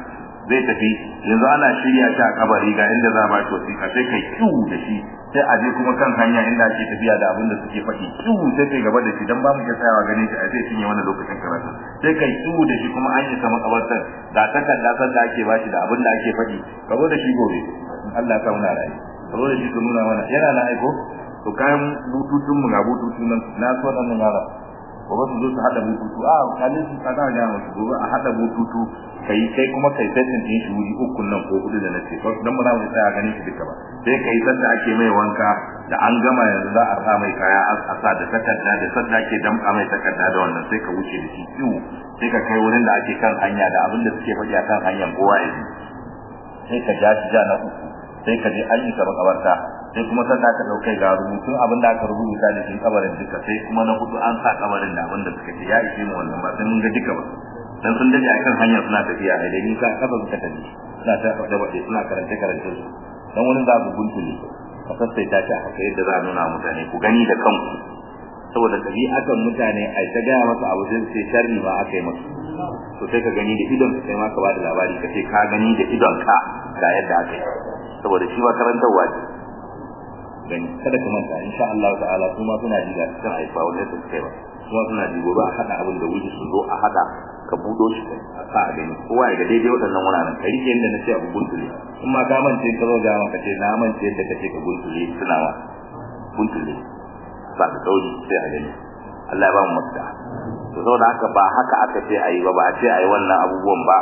zai tafi yanzu ana shirya shi a kabari ga inda za a ba shi wasiƙa sai kai kiwu da shi sai a je kuma kan hanya inda ake tafiya da abin da suke faɗi kiwu sai kai gaba da shi dan ba mu iya tsayawa ganin shi a zai cinye wannan lokacin karatu sai kai kiwu da shi kuma an isa makabartar da takarda san da ake ba shi da abin da ake faɗi ka zo da shi gobe Allah ka muna rayu ka zo da shi ka nuna mana yana na aiko to kayan bututun mu ga bututun nan na so nan yara gobe su zo su hada bututu a kalin su kana ga musu gobe a hada bututu kai kai kuma kai setting din shi wuri uku nan ko hudu da nace dan ba za mu tsaya ganin shi duka ba sai kai sanda ake mai wanka da an gama yanzu za a sa mai kaya a sa da takarda da sanda ake damka mai takarda da wannan sai ka wuce da shi kiwo sai ka kai wurin da ake kan hanya da abin da suke faɗi a kan hanyar kowa ya sai ka ja shi ja na uku sai ka je an yi ka makabarta sai kuma sanda ka dauke ga rubutun abin da aka rubuta da cikin kabarin duka sai kuma na hudu an sa kabarin da abin da suka ce ya ishe mu wannan ba sai mun ga duka ba dan sun dade akan hanya suna tafiya da ni ka kafa suka tafi suna ta da bade suna karanta karanta su dan wani za ku guntule ka sassaita ta haka yadda za a nuna mutane ku gani da kanku saboda akan mutane ai ta gaya masa abu sai sai sharri ma aka yi masa to sai ka gani da idon sai ma ka ba da labari ka ce ka gani da idon ka ga yadda aka yi saboda shi ma karantarwa ce gani kada ka manta insha Allah ta'ala kuma suna ji ga cikin aifa wanda su kai ba kuma suna ji gobe a hada abin da wuri su zo a hada ka budo shi a sa a gani kowa ya ga daidai waɗannan wuraren ka rike yadda na ce abu guntule in ma ka mance ka zo ga maka ce na mance yadda ka ce ka guntule suna ma guntule ba ka sauri sai a gani Allah ya ba mu mafita to saboda haka ba haka aka ce ayi ba ba a ce ayi wannan abubuwan ba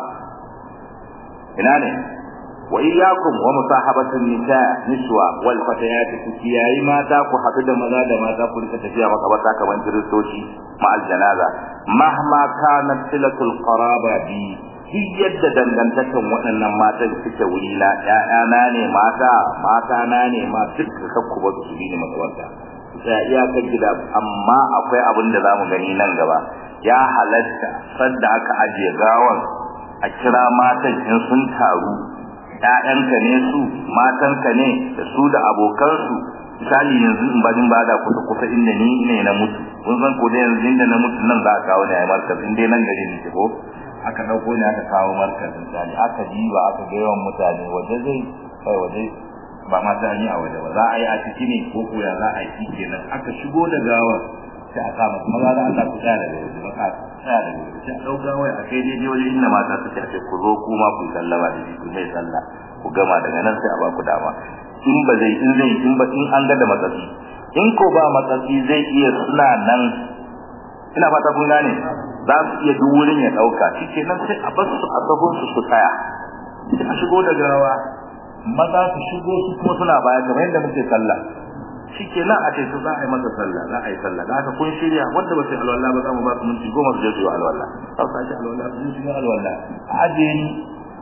ina ne wa iyyakum wa musahabatun nisa niswa wal fatayat kiyayi mata ku haɗu da maza da mata ku rika tafiya makabarta kaman kiristoci ma al janaza mahma kanat silatul qaraba bi duk yadda dangantakan waɗannan matan suke wuri na ƴaƴana ne mata mata na ne ma duk kakku ba su bi ni makabarta sai iyakar gida amma akwai abin da zamu gani nan gaba ya halatta sanda aka ajiye gawan a kira matan in sun taru ƴaƴanka ne su matanka ne da su da abokansu misali yanzu in bajin bada kusa kusa inda ni ne na mutu kun san ko da yanzu inda na mutu nan za a kawo ne a markaz in dai nan gari ne ko aka dauko ne aka kawo markaz misali aka diba aka ga yawan mutane waje zai kai waje ba ma ta yi a waje ba za a yi a ciki ne ko ko ya za a yi kenan aka shigo da gawar sai a kama maza da Allah ku tsaya daga waje ba ka tsaya daga waje sai a dauka wai a kai daidai waje inda mata suke a ce ku zo ku ma ku sallama da shi ku mai sallah ku gama daga nan sai a ba ku dama in ba zai in zai in ba in an ga da matsatsi in ko ba matsatsi zai iya suna nan ina fata kun gane za su iya duk wurin ya dauka shikenan sai a bar su a sahun su su tsaya sai a shigo da gawa maza su shigo su kuma suna baya kamar yadda muke sallah shikenan a ce su za a yi masa sallah za a yi sallah da haka kun shirya wanda ba sai alwala ba za mu ba su minti goma su je su yi alwala za su sake alwala su yi alwala a ajiye ni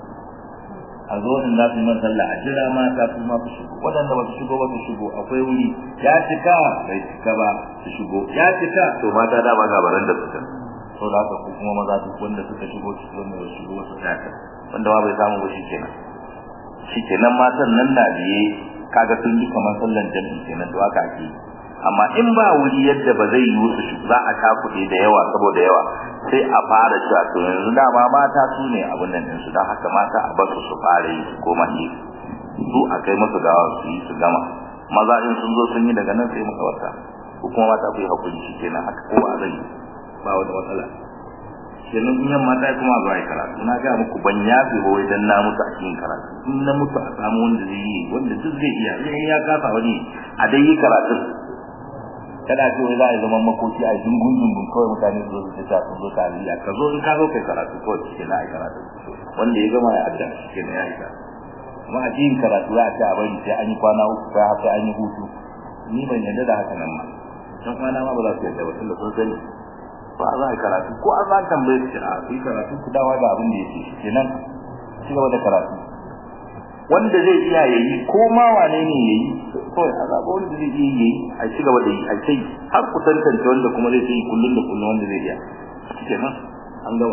a zo in za su yi sallah a jira mata su ma su shigo waɗanda ba su shigo ba su shigo akwai wuri ya cika bai cika ba su shigo ya cika to mata da ba gabaran da suka to da haka ku kuma maza duk wanda suka shigo su wanda ba su shigo su tsaya wanda ma bai samu ba shi kenan shi kenan matan nan na biye kaga sun yi kamar sallan jami'i kenan to haka ake amma in ba wuri yadda ba zai yi su za a kuɗi da yawa saboda yawa sai a fara cewa to yanzu dama mata su ne abin nan su don haka mata a basu su fara yi su koma yi su a kai musu gawa su yi su gama maza in sun zo sun yi daga nan sai muka wata ko kuma mata ku yi hakuri shi kenan haka kowa zai yi ba wata matsala kenan in yan mata kuma zuwa yi karatu na ga muku ban yafe ba wai dan na mutu a cikin karatu in na mutu a samu wanda zai yi wanda duk zai iya in ya kasa wani a dai yi karatu kada ce wai za a yi zaman makoki a dungun dungun kawai mutane su zo su ta sun zo ta aliya ka zo in ka zo kai karatu kawai shi na yi karatu wanda ya gama ya adda shi ne ya yi karatu amma a cikin karatu za a ce a bari sai an yi kwana uku sai har sai an yi hutu ni ban yarda da haka nan ma dan kwana ma ba za su yarda ba tunda sun sani ba za a karatu ko an za a tambaye su a yi karatu ku dawa da abin da yake shi kenan ci gaba da karatu wanda zai iya yayi ko ma wane ne yayi to a zaba wanda zai iya yayi a ci gaba da yi a kai har ku tantance wanda kuma zai yi kullun da kullun wanda zai iya kenan an gawa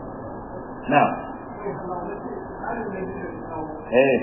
na eh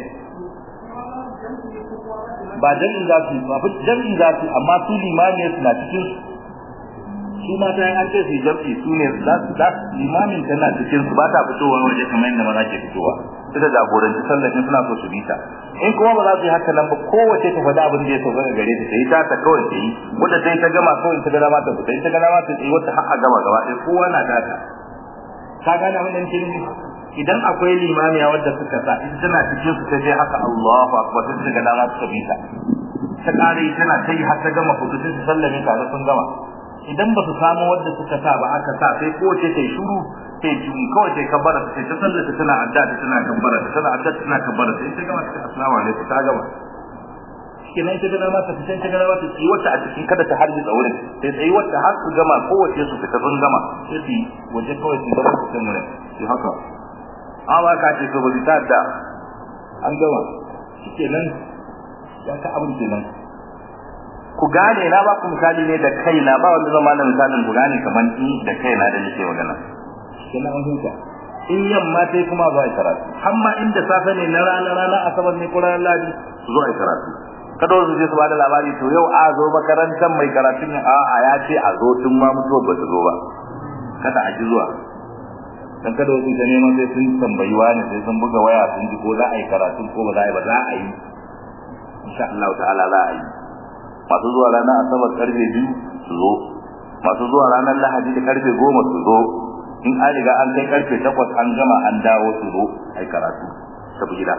ba jami'in za su ba jami'in za su amma su limami suna cikin su mata yan an ce su jam'i su ne za su limamin tana cikin su ba ta fitowa waje kamar yadda maza ke fitowa ita jagoranci sallar in suna so su bi ta in kuma ba za su yi haka nan ba kowace ta faɗi abin da ya sauka gare ta yi ta ta kawai ta yi wanda ta yi ta gama kawai ta gana mata ta yi ta gana mata ta yi wata har a gama gaba ɗaya kowa na data ka gane abin da nake nufi idan akwai limamiya wadda suka sa ita tana cikin su sai haka Allahu akbar sai ta gana mata ta bi ta ta kare tana ta yi har ta gama hudu sai su sallame tare sun gama idan ba su samu wadda suka sa ba aka sa sai kowace ta yi shuru sai jin kawai sai kabbara sai ta sallata tana adda ta tana kabbara ta tana adda tana kabbara sai ta gama ta assalamu alaikum ta gama kenan ita gana ma ta fice ta gana ma ta tsayi wata a cikin kada ta harbi da wurin sai tsayi wata har su gama kowace su fita sun gama sai su waje kawai su gaba su kan wurin shi haka amma ka ce to ba ta da an gama shikenan ya ka abin kenan ku gane na ba ku misali ne da kaina ba wanda zama na misalin ku gane kamar ni da kaina da nake magana kenan an huta in yamma sai kuma zo ai karatu amma inda safe ne na rana rana asabar ne ko ranar ladi su zo ai karatu kada su je su bada labari to yau a zo makarantar mai karatun a a ya ce a zo tun ma mutuwa ba su zo ba kada a ji zuwa dan kada wasu ta neman sai sun tambayi wani sai sun buga waya sun ji ko za a yi karatu ko ba za a yi ba za a yi insha Allah ta'ala za a yi masu zuwa ranar asabar karfe biyu su zo masu zuwa ranar lahadi da karfe goma su zo in an riga an kai karfe takwas an gama an dawo su zo ai karatu tafi gida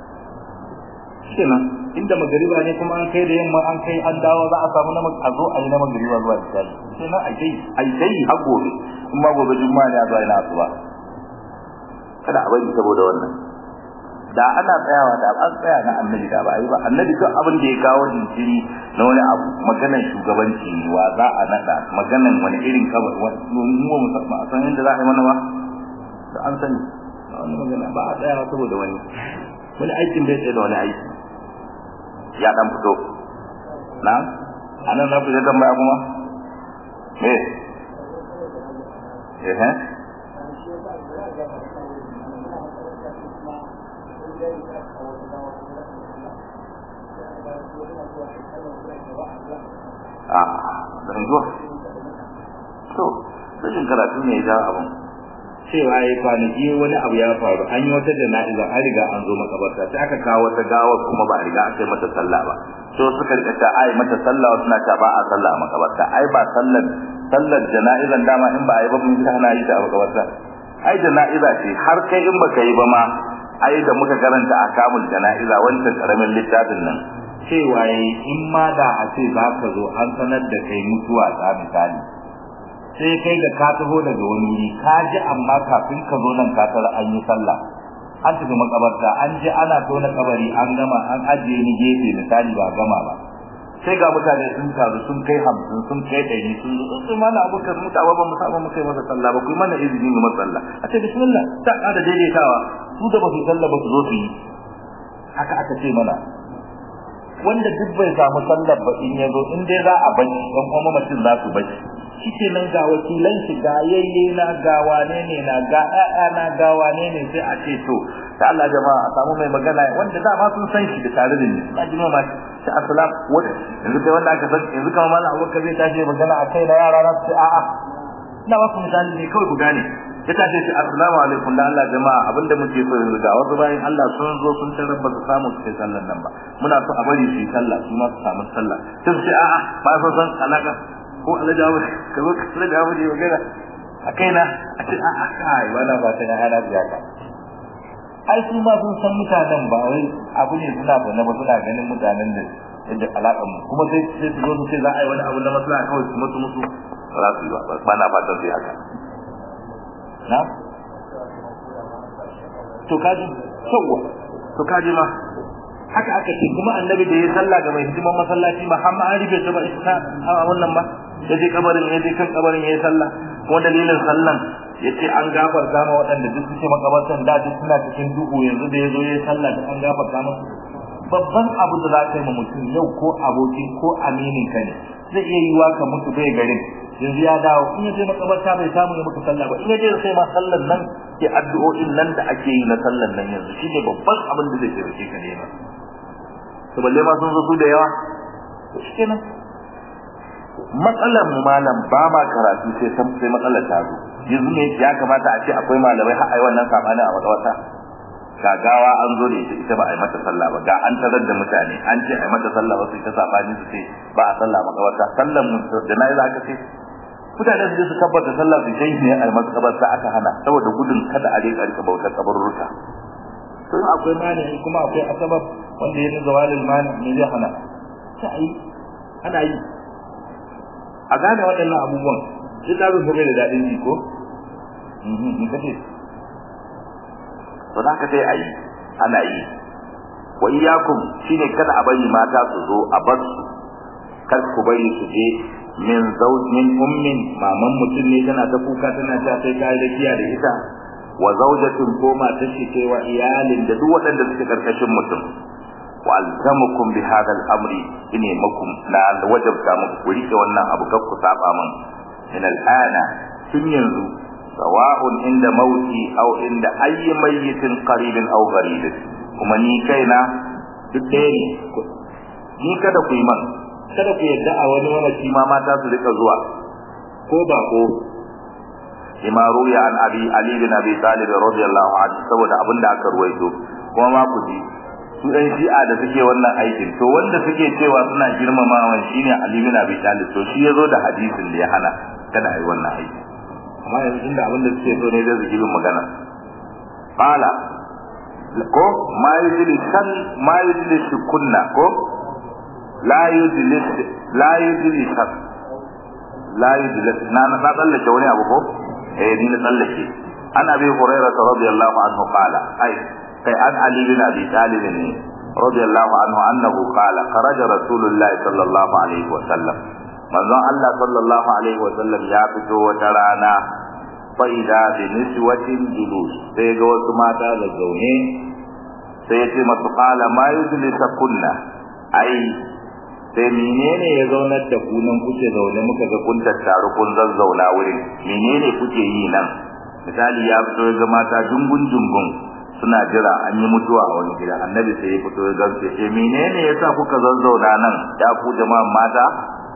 kenan inda magariba ne kuma an kai da yamma an kai an dawo za a samu na a zo a yi na magariba zuwa misali kenan a kai a kai har gobe in ma gobe juma'a ne a zuwa ina asuba kada a bari saboda wannan da ana tsayawa da an tsaya na annabi da ba yi ba annabi duk abin da ya kawo jinkiri na wani abu maganan shugabanci ne wa za a nada maganan wani irin kabar mu mu musamman a san inda za a yi mana ba da an sani wani magana ba a tsayawa saboda wani wani aikin bai tsaye da wani aiki ya dan fito na anan na fita tambaya kuma me eh eh a dan zuwa to sai karatu ne ya abun cewa yayi kwanaki wani abu ya faru an yi wata jana'iza an riga an zo makabarta sai aka kawo wata gawa kuma ba a riga aka yi mata sallah ba so suka rika ta ai mata sallah wasu na ta ba a sallah a makabarta ai ba sallar sallar jana'izan dama in ba a yi ba mun kana yi ta a makabarta ai jana'iza ce har kai in baka yi ba ma ai da muka karanta akamul jana'iza wancan karamin littafin nan cewa yayi in ma da a ce za ka zo an sanar da kai mutuwa ta misali sai kai ga ka taho daga wani wuri ka ji amma kafin ka zo nan ka tara an yi sallah an tafi makabarta an je ana tona kabari an gama an ajiye ni gefe misali ba gama ba sai ga mutane sun taru sun kai hamsin sun kai ɗari sun zo sun mana abokan mutawa ba mu saba mu kai masa sallah ba ku yi mana izini mu masa sallah a ce bismillah ta ƙara daidaitawa su da ba su sallah ba su zo su yi haka aka ce mana wanda duk bai samu sallar ba in ya zo in dai za a bacci ɗan kuma mamacin za su bacci shike nan ga wakilan shi ga yayye na ga wane ne na ga ƴaƴa na ga wane ne sai a ce to da Allah jama'a a samu mai magana wanda da ma sun san shi da tare da ni na ji ma shi assalam wanda yanzu kai wanda aka san yanzu kamar mallam Abubakar zai tashi magana a kai na yara na su a'a ina ba ku misali ne kawai ku gane ya tashi shi assalamu alaikum da Allah jama'a abinda muke so yanzu ga wasu bayan Allah sun zo sun tarar ba su samu su kai sallar nan ba muna so a bari su yi sallah su ma su samu sallah sai su ce a'a ba su san alaka ko alajawo ka zo ka tsira da waje magana a kaina a ce a a kai wala ba ta hana biya ka ai su ma sun san mutanen ba wai abu ne suna da ba suna ganin mutanen da yadda alaƙar mu kuma sai sai su zo su ce za a yi wani abu na maslaha kawai su mutu musu ba za su yi ba ba na fatan su yi haka na to kaji sauwa to kaji ma haka aka ce kuma annabi da ya sallah ga mai hidiman masallaci ba har ma an rufe ta ba ita a wannan ba ya je kabarin ya je kan kabarin ya yi sallah ko dalilin sallan ya ce an gafarta ma waɗanda duk suke makabartan da duk suna cikin duhu yanzu da ya zo ya yi sallah da an gafarta musu babban abu da za ka yi ma mutum yau ko aboki ko aminin ka ne zai iya yiwa ka mutu bai garin yanzu ya dawo in ya je makabarta bai samu ya mutu sallah ba in ya je sai ma sallan nan ke addu'o'in nan da ake yi na sallan nan yanzu shine babban abin da zai taimake ka nema to balle ma sun zo su da yawa to shikenan matsalar mu malam ba ma karatu sai san sai matsalar ta zo yanzu ne ya kamata a ce akwai malamai har ai wannan sabani a wata gagawa an zo da ita ita ba a yi mata sallah ba ga an tarar da mutane an ce a yi mata sallah ba su ta sabani su ce ba a sallah makabarta sallan jana'iza aka ce mutane su je su tabbata sallah su kai ne a makabarta aka hana saboda gudun kada a rika rika bautar kabarurruka to in akwai mani kuma akwai asabab wanda ya nuna zawalil mani ne zai hana sai ana yi a gane waɗannan abubuwan duk da zuwa da daɗin ji ko in kace to da ka sai ayi ana yi wa iyyakum shine kada a bari mata su zo a bar su kar ku bari su je min zawj min ummin maman mutum ne tana ta kuka tana ta sai kai da kiya da ita wa zawjatin ko matar shi ce wa iyalin da duk waɗanda suke karkashin mutum wa alzamukum bi hadha al-amri ine makum la wajabta muku ku rike wannan abu kar ku saba min min al-ana tun yanzu sawa'un inda mauti aw inda ayyi mayyitin qaribin aw gharibin kuma ni kaina duk ɗaya ne ni kada ku yi man kada ku yadda a wani mamaci ma mata su rika zuwa ko ba ko lima ruya an abi ali bin abi talib radiyallahu anhu saboda abin da aka ruwaito kuma ma ku ji su ɗan shi'a da suke wannan aikin to wanda suke cewa suna girmamawa shine ali bin abi talib to shi yazo da hadisin da ya hana kada a yi wannan aiki amma yanzu inda abin da suke so ne zai su girin magana qala ko ma yujli san ma yujli kunna ko la yujli la yujli san la yujli na na tsallake wani abu ko eh ni na tsallake an abi hurairah radiyallahu anhu qala ai kai an ali bin abi talib ne radiyallahu anhu annahu qala kharaja rasulullahi sallallahu alaihi wa sallam manzon Allah sallallahu alaihi wa sallam ya fito wata rana fa idza bi niswatin julus sai ga wasu mata da zaune sai ya ce masu qala ma yujlisa kunna ai sai menene ya zaunar da ku nan kuke zaune muka ga kun tattaru kun zazzauna wurin menene kuke yi nan misali ya fito ga mata jungun jungun suna jira an yi mutuwa a wani gida annabi sai ya fito ya gamsu ce menene yasa kuka zazzauna nan ya ku jama'an mata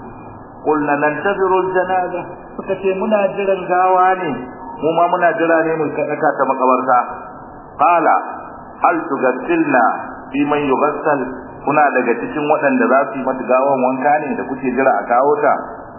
kulna nantaziru janaza suka ce muna jiran gawa ne mu ma muna jira ne mu kadaka ta makabarta qala hal tugassilna fi man yughassal kuna daga cikin waɗanda za su yi mata gawan wanka ne da kuke jira a kawo ta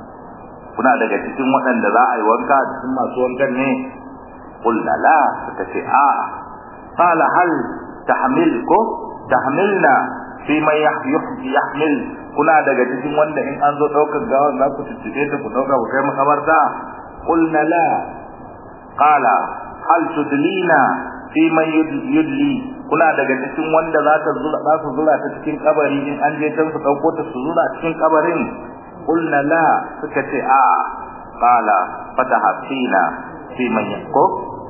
kuna daga cikin waɗanda za a yi wanka cikin masu wankan ne qulna la suka ce a qala hal tahmil ko tahmilna fi man yahmil kuna daga cikin wanda in an zo daukar gawar za ku tuttube ta ku dauka ku kai makabarta qulna la qala hal tudlina fi man yudli kuna daga cikin wanda za ta zura za su zura ta cikin kabari in an je can su dauko ta su zura cikin kabarin qulna la suka ce a qala fatahafina fi man yaqo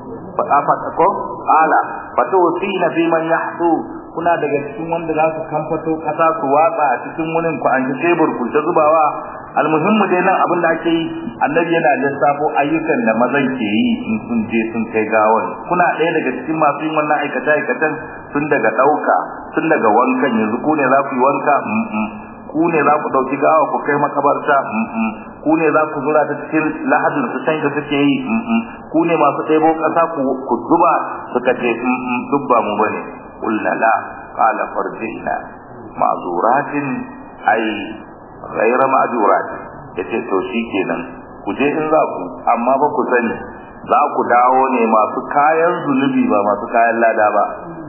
fa ko qala fatawfina fi man yahdu kuna daga cikin wanda za su kamfato kasa su watsa a cikin wurin ku an tebur ku ta zubawa almuhimmu dai nan abin da ake yi annabi yana lissafo ayyukan da mazan ke yi in sun je sun kai gawan kuna ɗaya daga cikin masu yin wannan aikata aikatan tun daga ɗauka tun daga wankan yanzu ku ne za ku yi wanka ku ne za ku ɗauki gawa ku kai makabarta ku ne za ku zura ta cikin lahadin su can da suke yi ku ne masu ɗebo ƙasa ku zuba suka ce duk ba mu bane قلنا لا قال فرجعنا معذورات أي غير معذورات yace to shikenan ku je in za ku amma ba ku sani za ku dawo ne masu kayan zunubi ba masu kayan lada ba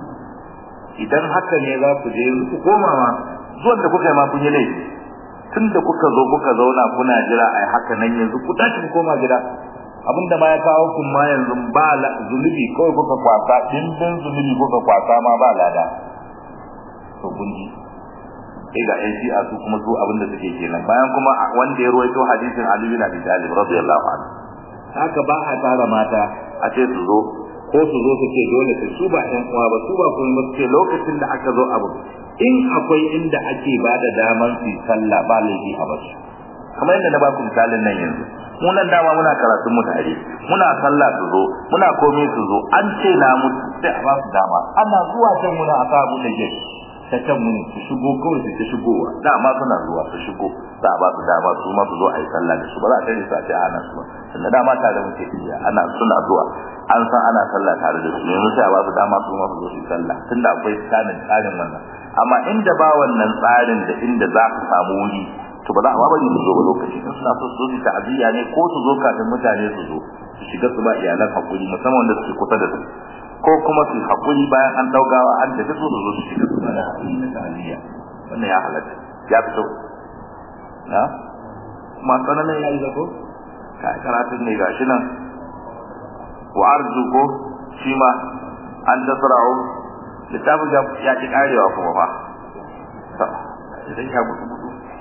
idan haka ne za ku je ku koma ma zuwan da kuka yi ma kun yi laifi tun da kuka zo kuka zauna kuna jira ai haka nan yanzu ku tashi ku koma gida abinda ma ya kawo kun ma yanzu ba zunubi kawai kuka kwasa dimbin zunubi kuka kwasa ma ba lada to gunji sai ga yan shi'a su kuma su abinda suke kenan bayan kuma wanda ya ruwaito hadisin Ali bin Abi Talib radiyallahu anhu haka ba a tara mata a ce su zo ko su zo su ce dole su su ba ƴan uwa ba su ba kuma ba su ce lokacin da aka zo abu in akwai inda ake ba da daman su sallah ba laifi a basu kamar yadda na ba ku misalin nan yanzu mu nan dama muna karatun mu tare muna sallah su zo muna komai su zo an ce na mutu sai a ba su dama ana zuwa can muna a sa mu da gate ta can muni su shigo kawai su ta shigowa dama suna zuwa su shigo za a ba su dama su ma su zo a yi sallah da su ba za a tare su a ce ana su ba tunda dama tare muke tafiya ana suna zuwa an san ana sallah tare da su yanzu sai a ba su dama su ma su zo su yi sallah tunda akwai tsarin tsarin wannan amma inda ba wannan tsarin da inda za ka samu wuri to ba za a ba bari su zo ba lokaci in suna so su zo su ta'aziyya ne ko su zo kafin mutane su zo su shiga su ba iyalan hakuri musamman da suke kusa da su ko kuma su hakuri bayan an daugawa an tafi su zo su shiga su ba da hakuri na ta'aziyya wannan ya halatta ya fito na kuma sanannen ya yi zako ka karatun ne gashi nan wa arzu ko shi ma an tasra'u littafin ya ki karewa kuma fa idan ya gudu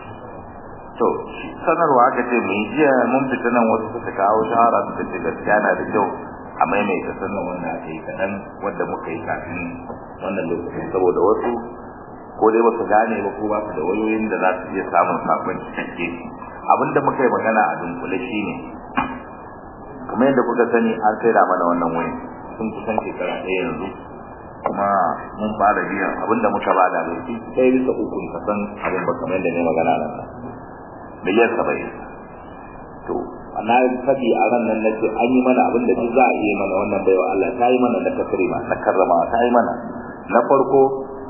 to sanarwa aka ce mu jiya mun fita nan wasu suka kawo shahara suka ce gaskiya na da kyau a maimaita sannan wannan ake yi kaɗan wanda muka yi kafin wannan lokacin saboda wasu ko dai ba su gane ba ko ba su da wayoyin da za su iya samun sakon cikakke abinda muka yi magana a dunkule shine kamar yadda kuka sani an sai da mana wannan wayan sun kusan shekara ɗaya yanzu kuma mun fara biyan abinda muka bada bai fi sai bisa ukun kasan abin ba kamar yadda ne magana nan miliyan saba'in to na faɗi a ran nan na ce an yi mana abin da duk za a iya mana wannan baiwa Allah ta yi mana na takrima na karrama ta yi mana na farko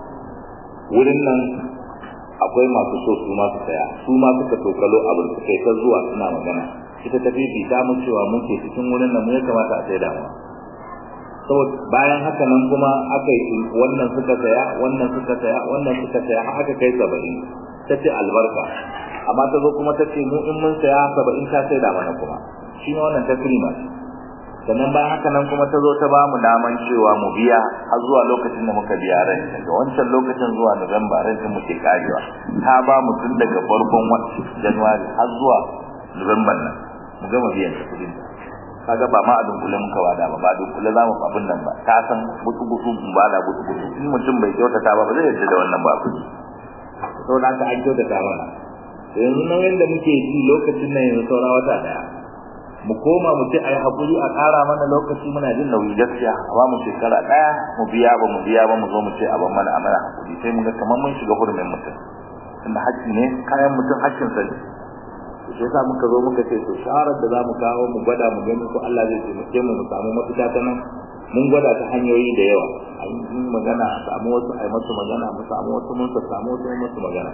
wurin nan akwai masu so su ma su saya su ma suka tokalo abin su kai ta zuwa suna magana ita ta fifi ta mun cewa mun ke cikin wurin nan mu ya kamata a sai da mu saboda bayan haka nan kuma aka yi wannan suka saya wannan suka saya wannan suka saya har aka kai saba'in ta ce albarka amma ta zo kuma ta ce mu in mun saya saba'in ta sai da mana kuma shi ne wannan takrima sannan bayan haka nan kuma ta zo ta ba mu daman cewa mu biya har zuwa lokacin da muka biya ran daga wancan lokacin zuwa Nuwamba ran din muke karewa ta ba mu tun daga farkon watan January har zuwa Nuwamba nan mu gama biyan ta kudin kaga ba ma a dunkule muka wada ba ba dunkule za mu abin nan ba ta san mutu gutu ba da gutu gutu in mutum bai kyautata ba ba zai yarda da wannan ba kudi saboda haka an kyautata mana yanzu nan yanda muke ji lokacin nan yanzu saura wata daya mu koma mu ce ai hakuri a ƙara mana lokaci muna jin nauyi gaskiya ba mu shekara daya mu biya ba mu biya ba mu zo mu ce a ban mana amana hakuri sai mu ga kamar mun shiga hurumin mutum tunda haƙƙi ne kayan mutum haƙƙin sa ne shi yasa muka zo muka ce to shawarar da za mu kawo mu gwada mu gani ko Allah zai taimake mu mu samu mafita ta nan mun gwada ta hanyoyi da yawa a yi magana a samu wasu a yi masu magana mu samu wasu mun samu wasu masu magana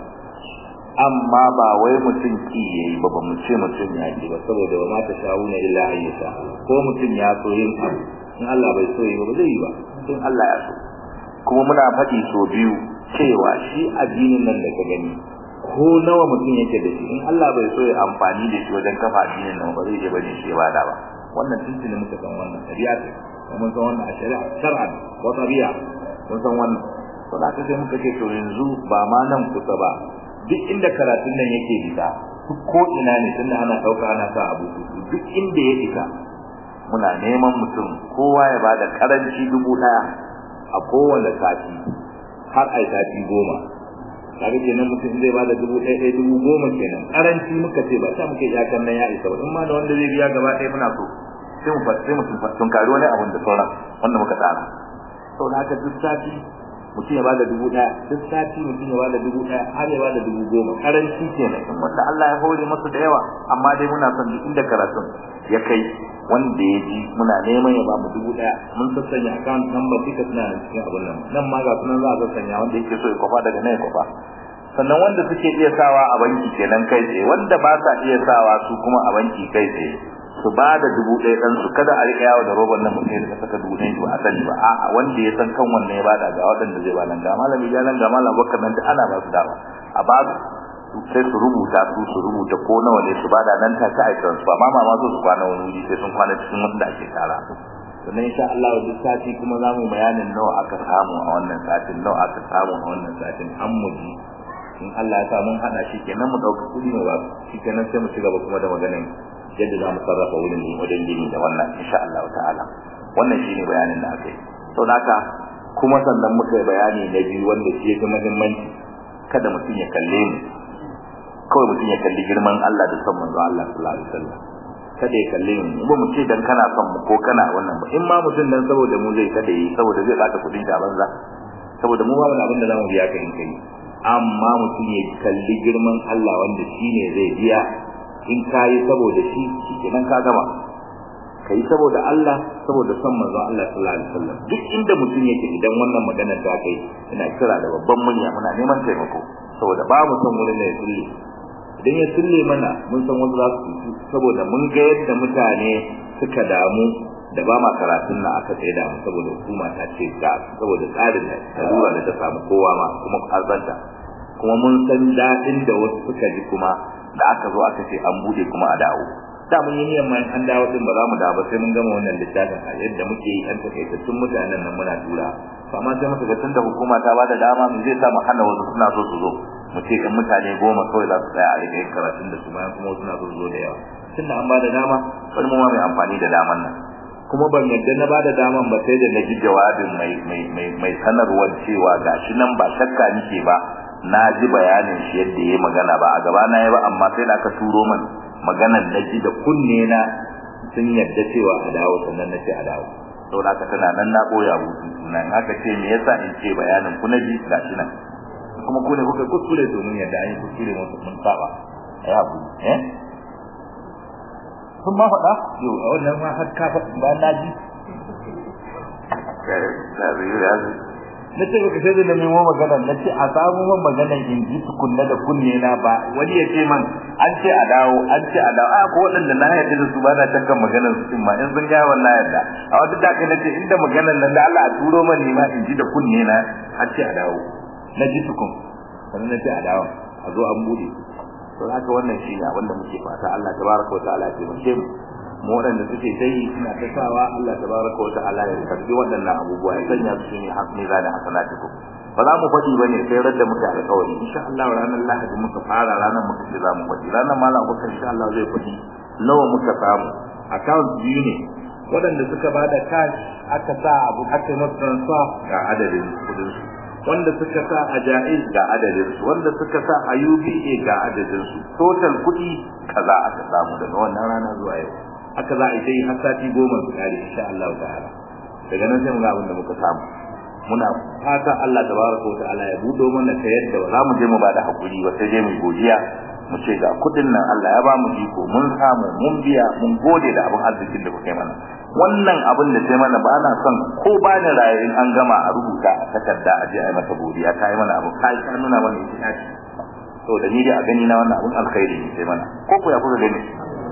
amma ba wai mutum ki yayi ba ba mu ce mutum ya ki ba saboda ba ma ta shawuna illa ayyuka ko mutum ya so yin abu in Allah bai so yi ba zai yi ba in Allah ya so kuma muna faɗi so biyu cewa shi addinin nan da ka gani ko nawa mutum yake da shi in Allah bai so ya amfani da shi wajen kafa addinin nan ba zai je bane shi ba da ba wannan tuntuni muka san wannan tabi'a ce mun san wannan a shari'a shar'an wa tabi'a mun san wannan to da sai muka ce to yanzu ba ma nan kusa ba duk inda karatun nan yake fita duk ko ina ne tunda ana dauka ana sa abu duk inda ya fita muna neman mutum kowa ya bada karanci dubu daya a kowane sati har ai sati goma kaga kenan mutum zai bada dubu ɗaya ɗaya dubu goma kenan karanci muka ce ba ta muke iyakan nan ya isa ba in ma da wanda zai biya gaba ɗaya muna so sai mu sai mu tun kari wani abun da sauran wanda muka tsara saboda haka duk sati mutum ya bada dubu ɗaya duk sati mutum ya bada dubu ɗaya har ya bada dubu goma karanci kenan in wanda Allah ya hore masa da yawa amma dai muna son duk inda karatun ya kai wanda ya ji muna neman ya bamu dubu ɗaya mun sassanya account number duka suna da cikin abun nan nan ma ga sunan za a sassanya wanda yake so ya kwafa daga nan ya kwafa sannan wanda suke iya sawa a banki kenan kai tsaye wanda ba sa iya sawa su kuma a banki kai tsaye su ba da dubu ɗaya ɗan su kada a riƙa yawo da roban nan mutum ya saka dubu ɗaya ba a sani ba a'a wanda ya san kan wannan ya bada ga waɗanda zai ba nan ga malami ya nan ga malam bakar nan ana ba su dama a ba su sai su rubuta su su rubuta ko nawa ne su bada nan ta kai transfer ma ma so su kwana wani wuri sai sun kwana cikin wanda ake tara sannan insha Allah duk sati kuma zamu bayanin nawa aka samu a wannan satin nawa aka samu a wannan satin an mu ji in Allah ya sa mun hada shi kenan mu dauka kudi mu ba shi kenan sai mu ci gaba kuma da maganin yadda za mu sarrafa wurin ne wajen gini da wannan insha Allah ta'ala wannan shine bayanin da aka yi to haka kuma sannan muka yi bayani na biyu wanda shi yake muhimmanci kada mutum ya kalle mu kawai mutum ya kalli girman Allah da son manzo Allah sallallahu alaihi wasallam kada ya kalle mu ba mu ce dan kana son mu ko kana wannan ba in ma mutum dan saboda mu zai kada yi saboda zai baka kudin da banza saboda mu ba wani abin da zamu biya ka in kai amma mutum ya kalli girman Allah wanda shine zai biya in kayi saboda shi kenan ka gama kai saboda Allah saboda son manzon Allah sallallahu alaihi wasallam duk inda mutum yake idan wannan magana ta kai ina kira da babban murya muna neman taimako saboda ba mu son wurin da ya sulle idan ya sulle mana mun san wanda za su saboda mun ga yadda mutane suka damu da ba ma karatun na aka tsaye da mu saboda hukuma ta ce ga saboda tsarin da lura da ta samu kowa ma kuma arzanta kuma mun san daɗin da wasu suka ji kuma da aka zo aka ce an bude kuma a dawo da mun yi niyyar ma an dawo din ba za mu dawo ba sai mun gama wannan littafin a yadda muke yi an takaitattun mutanen nan muna tura amma sai muka ga tunda hukuma ta bada dama mu zai sa mu hana wasu suna so su zo mu ce kan mutane goma kawai za su tsaya a rike karatun da su bayan kuma suna so su zo da yawa tunda an bada dama bari mu ma mai amfani da daman nan kuma ban yadda na bada daman ba sai da na ji jawabin mai mai mai mai sanarwar cewa gashi nan ba shakka nike ba na ji bayanin shi yadda yayi magana ba a gaba na yi ba amma sai da aka turo min maganar na ji da kunne na sun yadda cewa a dawo sannan na ce a dawo saboda haka tana nan na koya abutu nan haka ce me yasa in ce bayanin ku na ji gashi nan kuma ku ne kuka kuskure domin yadda an yi kuskure mun saba ai abu eh sun ma faɗa yau a wannan ma har ka faɗa ba na ji na ce baka sai da nemo magana na ce a samu man magana in ji tukunna da kunne na ba wani ya ce man an ce a dawo an ce a dawo a ko waɗanda na yarda da su ba na shakkan maganar su cin ma in sun gaya wallahi yarda a wata da kai nace inda maganar nan da Allah a turo man ne ma in ji da kunne na an ce a dawo na ji tukun sannan na ce a dawo a zo an bude to haka wannan shi ne abinda muke fata Allah tabaraka wa ta'ala ya taimake mu mu waɗanda suke dai suna ta sawa Allah tabaraka wa ta'ala ya karbi waɗannan abubuwa ya sanya su ne hasmi za da hasanatukum ba za mu faɗi bane sai radda muka alƙawari insha Allah ranar Lahadi muka fara ranar muka ce za mu faɗi ranar malam Abubakar insha Allah zai faɗi nawa muka samu account biyu ne waɗanda suka bada cash aka sa abu aka yi masa transfer ga adadin kudin su wanda suka sa a jaiz ga adadin su wanda suka sa a UBA ga adadin su total kuɗi kaza aka samu daga wannan rana zuwa yau haka za a yi har sati goma su kare insha Allah ta'ala daga nan sai mu ga abin da muka samu muna fata Allah tabaraka wa ta'ala ya budo mana ta yadda ba za mu je mu bada hakuri ba sai dai mu godiya mu ce ga kudin nan Allah ya ba mu iko mun samu mun biya mun gode da abin arzikin da kuka yi mana wannan abin da sai mana ba na son ko ba ni raye in an gama a rubuta a takarda a je a yi mata godiya ta yi mana abu kai ka nuna mana ita ce to da ni dai a gani na wannan abin alkhairi ne sai mana ko ku ya kuka gani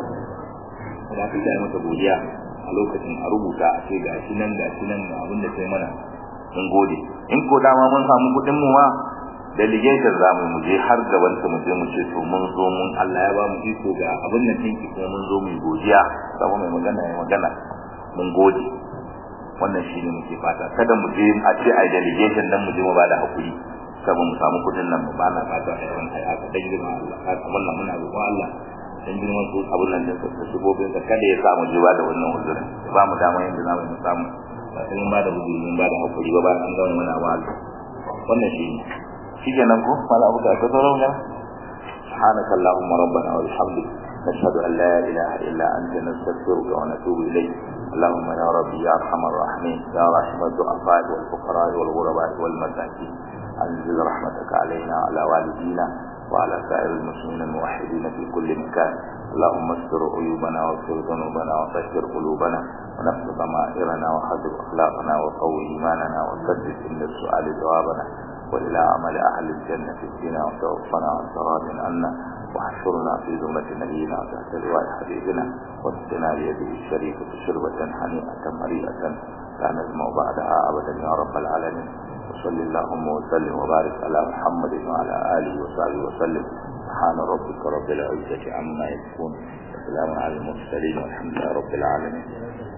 da ka yi mata godiya a lokacin a rubuta a ce gashi nan gashi nan ga abin da sai mana mun gode in ko dama mun samu kudin mu ma delegation za mu je har gaban ta mu je mu ce to mun zo mun Allah ya ba mu iko ga abin nan tinki kuma mun zo mu godiya saboda mai magana ya magana mun gode wannan shine muke fata kada mu je a ce ai delegation dan mu je mu ba da hakuri saboda mu samu kudin nan ba na fata ai wannan ai aka dan girma Allah haka wannan muna roƙon Allah dan girman su abun nan da su shigobin da kada ya samu jiwa da wannan uzurin ba mu dama yanda za mu samu ba sai mun ba da uzuri mun ba da hakuri ba ba an ga muna wa Allah wannan shine shikenan ko mala abu da ka zo rauna سبحانك اللهم ربنا وبحمدك نشهد أن لا إله إلا أنت نستغفرك ونتوب إليك اللهم يا ربي يا أرحم الراحمين يا رحم الضعفاء والفقراء والغرباء والمساكين أنزل رحمتك علينا وعلى والدينا وعلى سائر المسلمين الموحدين في كل مكان اللهم استر عيوبنا واغفر ذنوبنا وطهر قلوبنا ونفس ضمائرنا وحذر أخلاقنا وقوي إيماننا وسدد عند السؤال جوابنا وإلى عمل أهل الجنة فينا وتوفنا وانت راض عنا واحشرنا في ذمة نبينا تحت لواء حبيبنا واسقنا بيده الشريفة شربة هنيئة مريئة لا نزمع بعدها أبدا يا رب العالمين وصل اللهم وسلم وبارك على محمد وعلى آله وصحبه وسلم سبحان ربك رب العزة عما يصفون وسلام على المرسلين والحمد لله رب العالمين